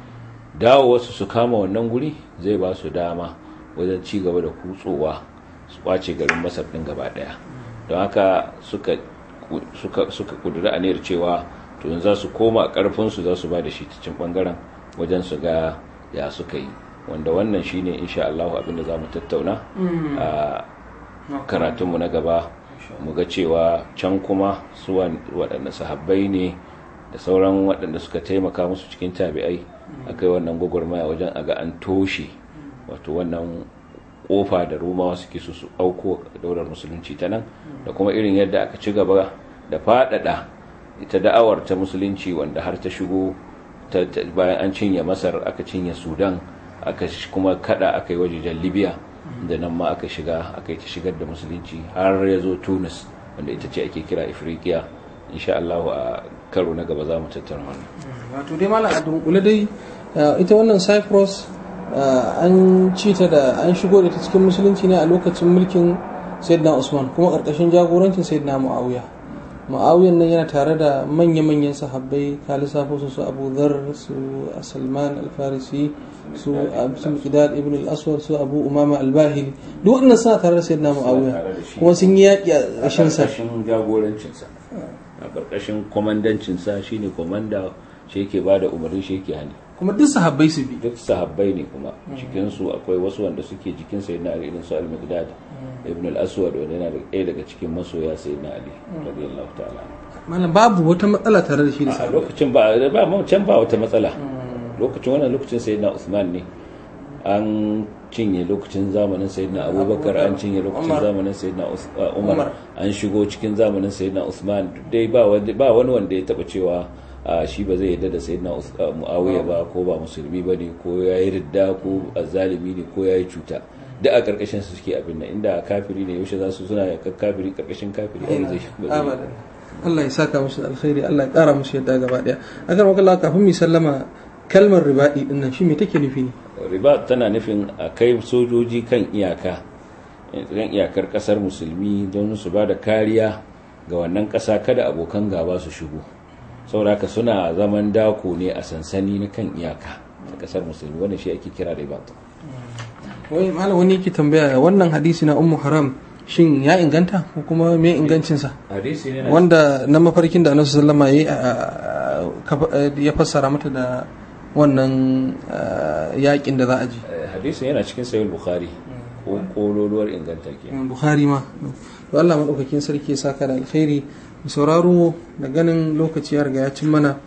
dawo wasu su kama wannan guri zai ba su dama wajen ci gaba da kutsowa su kwace garin masar ɗin gaba ɗaya don haka suka suka kudura aniyar cewa to za su koma ƙarfinsu za su ba da shi cikin ɓangaren wajen su ga ya suka yi wanda wannan shine insha Allah abinda za mu tattauna a karatunmu na gaba mu ga cewa can kuma su waɗanda sahabbai ne da sauran waɗanda suka taimaka musu cikin tabi'ai aka yi wannan gwagwarmaya wajen aga an toshe wato wannan kofa da rumawa suke su su auko daular musulunci ta nan da kuma irin yadda aka ci gaba da faɗaɗa ita da'awar ta musulunci wanda har ta shigo bayan an cinye masar aka cinye sudan aka kuma kada aka yi wajejen libya da nan ma aka shiga aka yi ta shigar da musulunci har ya zo tunis wanda ita ce ake kira ifriqiya insha Allah a karo na gaba za mu tattara wannan wato dai malam a dunkule dai ita wannan cyprus an ci ta da an shigo da ta cikin musulunci ne a lokacin mulkin sayyidina usman kuma karkashin jagorancin sayyidina muawiya muawiyan nan yana tare da manya-manyan sahabbai ka lissafo su su abu dhar su salman al-farisi su abu qidad ibn al-aswad su abu umama al-bahili duk wannan suna tare da sayyidina muawiya kuma sun yi yaki a ƙarshen sa jagorancinsa a ƙarƙashin kwamandancinsa shine kwamanda shi yake ba da umarni shi yake hani kuma duk sahabbai su bi duk sahabbai ne kuma cikinsu akwai wasu wanda suke jikin sayyidina ali irin su al-miqdad ibn al-aswad wanda yana da ɗaya daga cikin masoya sayyidina ali radiyallahu ta'ala malam babu wata matsala tare da shi da a sahabbai lokacin ba ba can ba wata matsala lokacin wannan lokacin sayyidina usman ne an cinye lokacin zamanin sayyidina abubakar an cinye lokacin Umar. zamanin sayyidina Us- uh, Umar. umar an shigo cikin zamanin sayyidina usman duk dai ba wani ba wani wanda ya taba cewa uh, shi ba zai yarda da sayyidina Us- uh, muawiya ba ko ba musulmi ba ne ko ya yi ridda ko azzalimi ne ko ya yi cuta duk a karkashin su suke abin nan inda kafiri ne yaushe za su suna yakar kafiri karkashin kafiri ai zai ba zai abadan Allah ya saka musu da alkhairi Allah ya kara musu yadda gaba daya akan wakala kafin mu sallama kalmar ribaɗi din nan shi me take nufi ne riba tana nufin a kai sojoji kan iyaka kan iyakar kasar musulmi don su ba da kariya ga wannan kasa kada abokan gaba su shigo sauraka suna zaman dako ne a sansani na kan iyaka a kasar musulmi wannan shi ake kira riba wai malam wani yake tambaya wannan hadisi na ummu haram shin ya inganta ko kuma me ingancin sa hadisi ne wanda na mafarkin da annabi sallama yayi a- a- ya fassara mata da wannan a, yakin da za a ji hadisi yana cikin sahih bukhari ko kololuwar inganta ke bukhari ma to Allah madaukakin sarki ya saka da alkhairi mu sauraro da ganin lokaci ya riga ya cin mana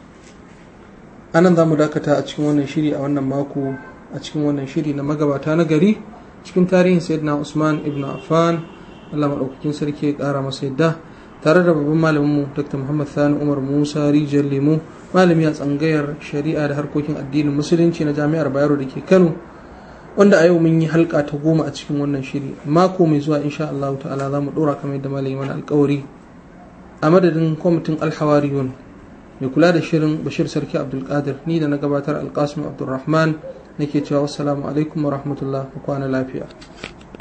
anan za mu dakata a cikin wannan shiri a wannan mako a cikin wannan shiri na magabata na gari cikin tarihin sayyidina Usman ibn Affan Allah madaukakin sarki ya kara masa yadda tare da babban malamin mu Dr. Muhammad Sani Umar Musa Rijal Lemo malami a tsangayar shari'a da harkokin addinin musulunci na Jami'ar Bayero da ke Kano wanda a yau mun yi halka ta goma a cikin wannan shiri mako mai zuwa insha Allah ta'ala za mu dora kamar yadda malami mana alkawari a madadin kwamitin alhawariyun mai kula da shirin bashir sarki abdulkadir ni da na gabatar alkasim abdulrahman nake cewa wassalamu alaikum wa rahmatullah ku kwana lafiya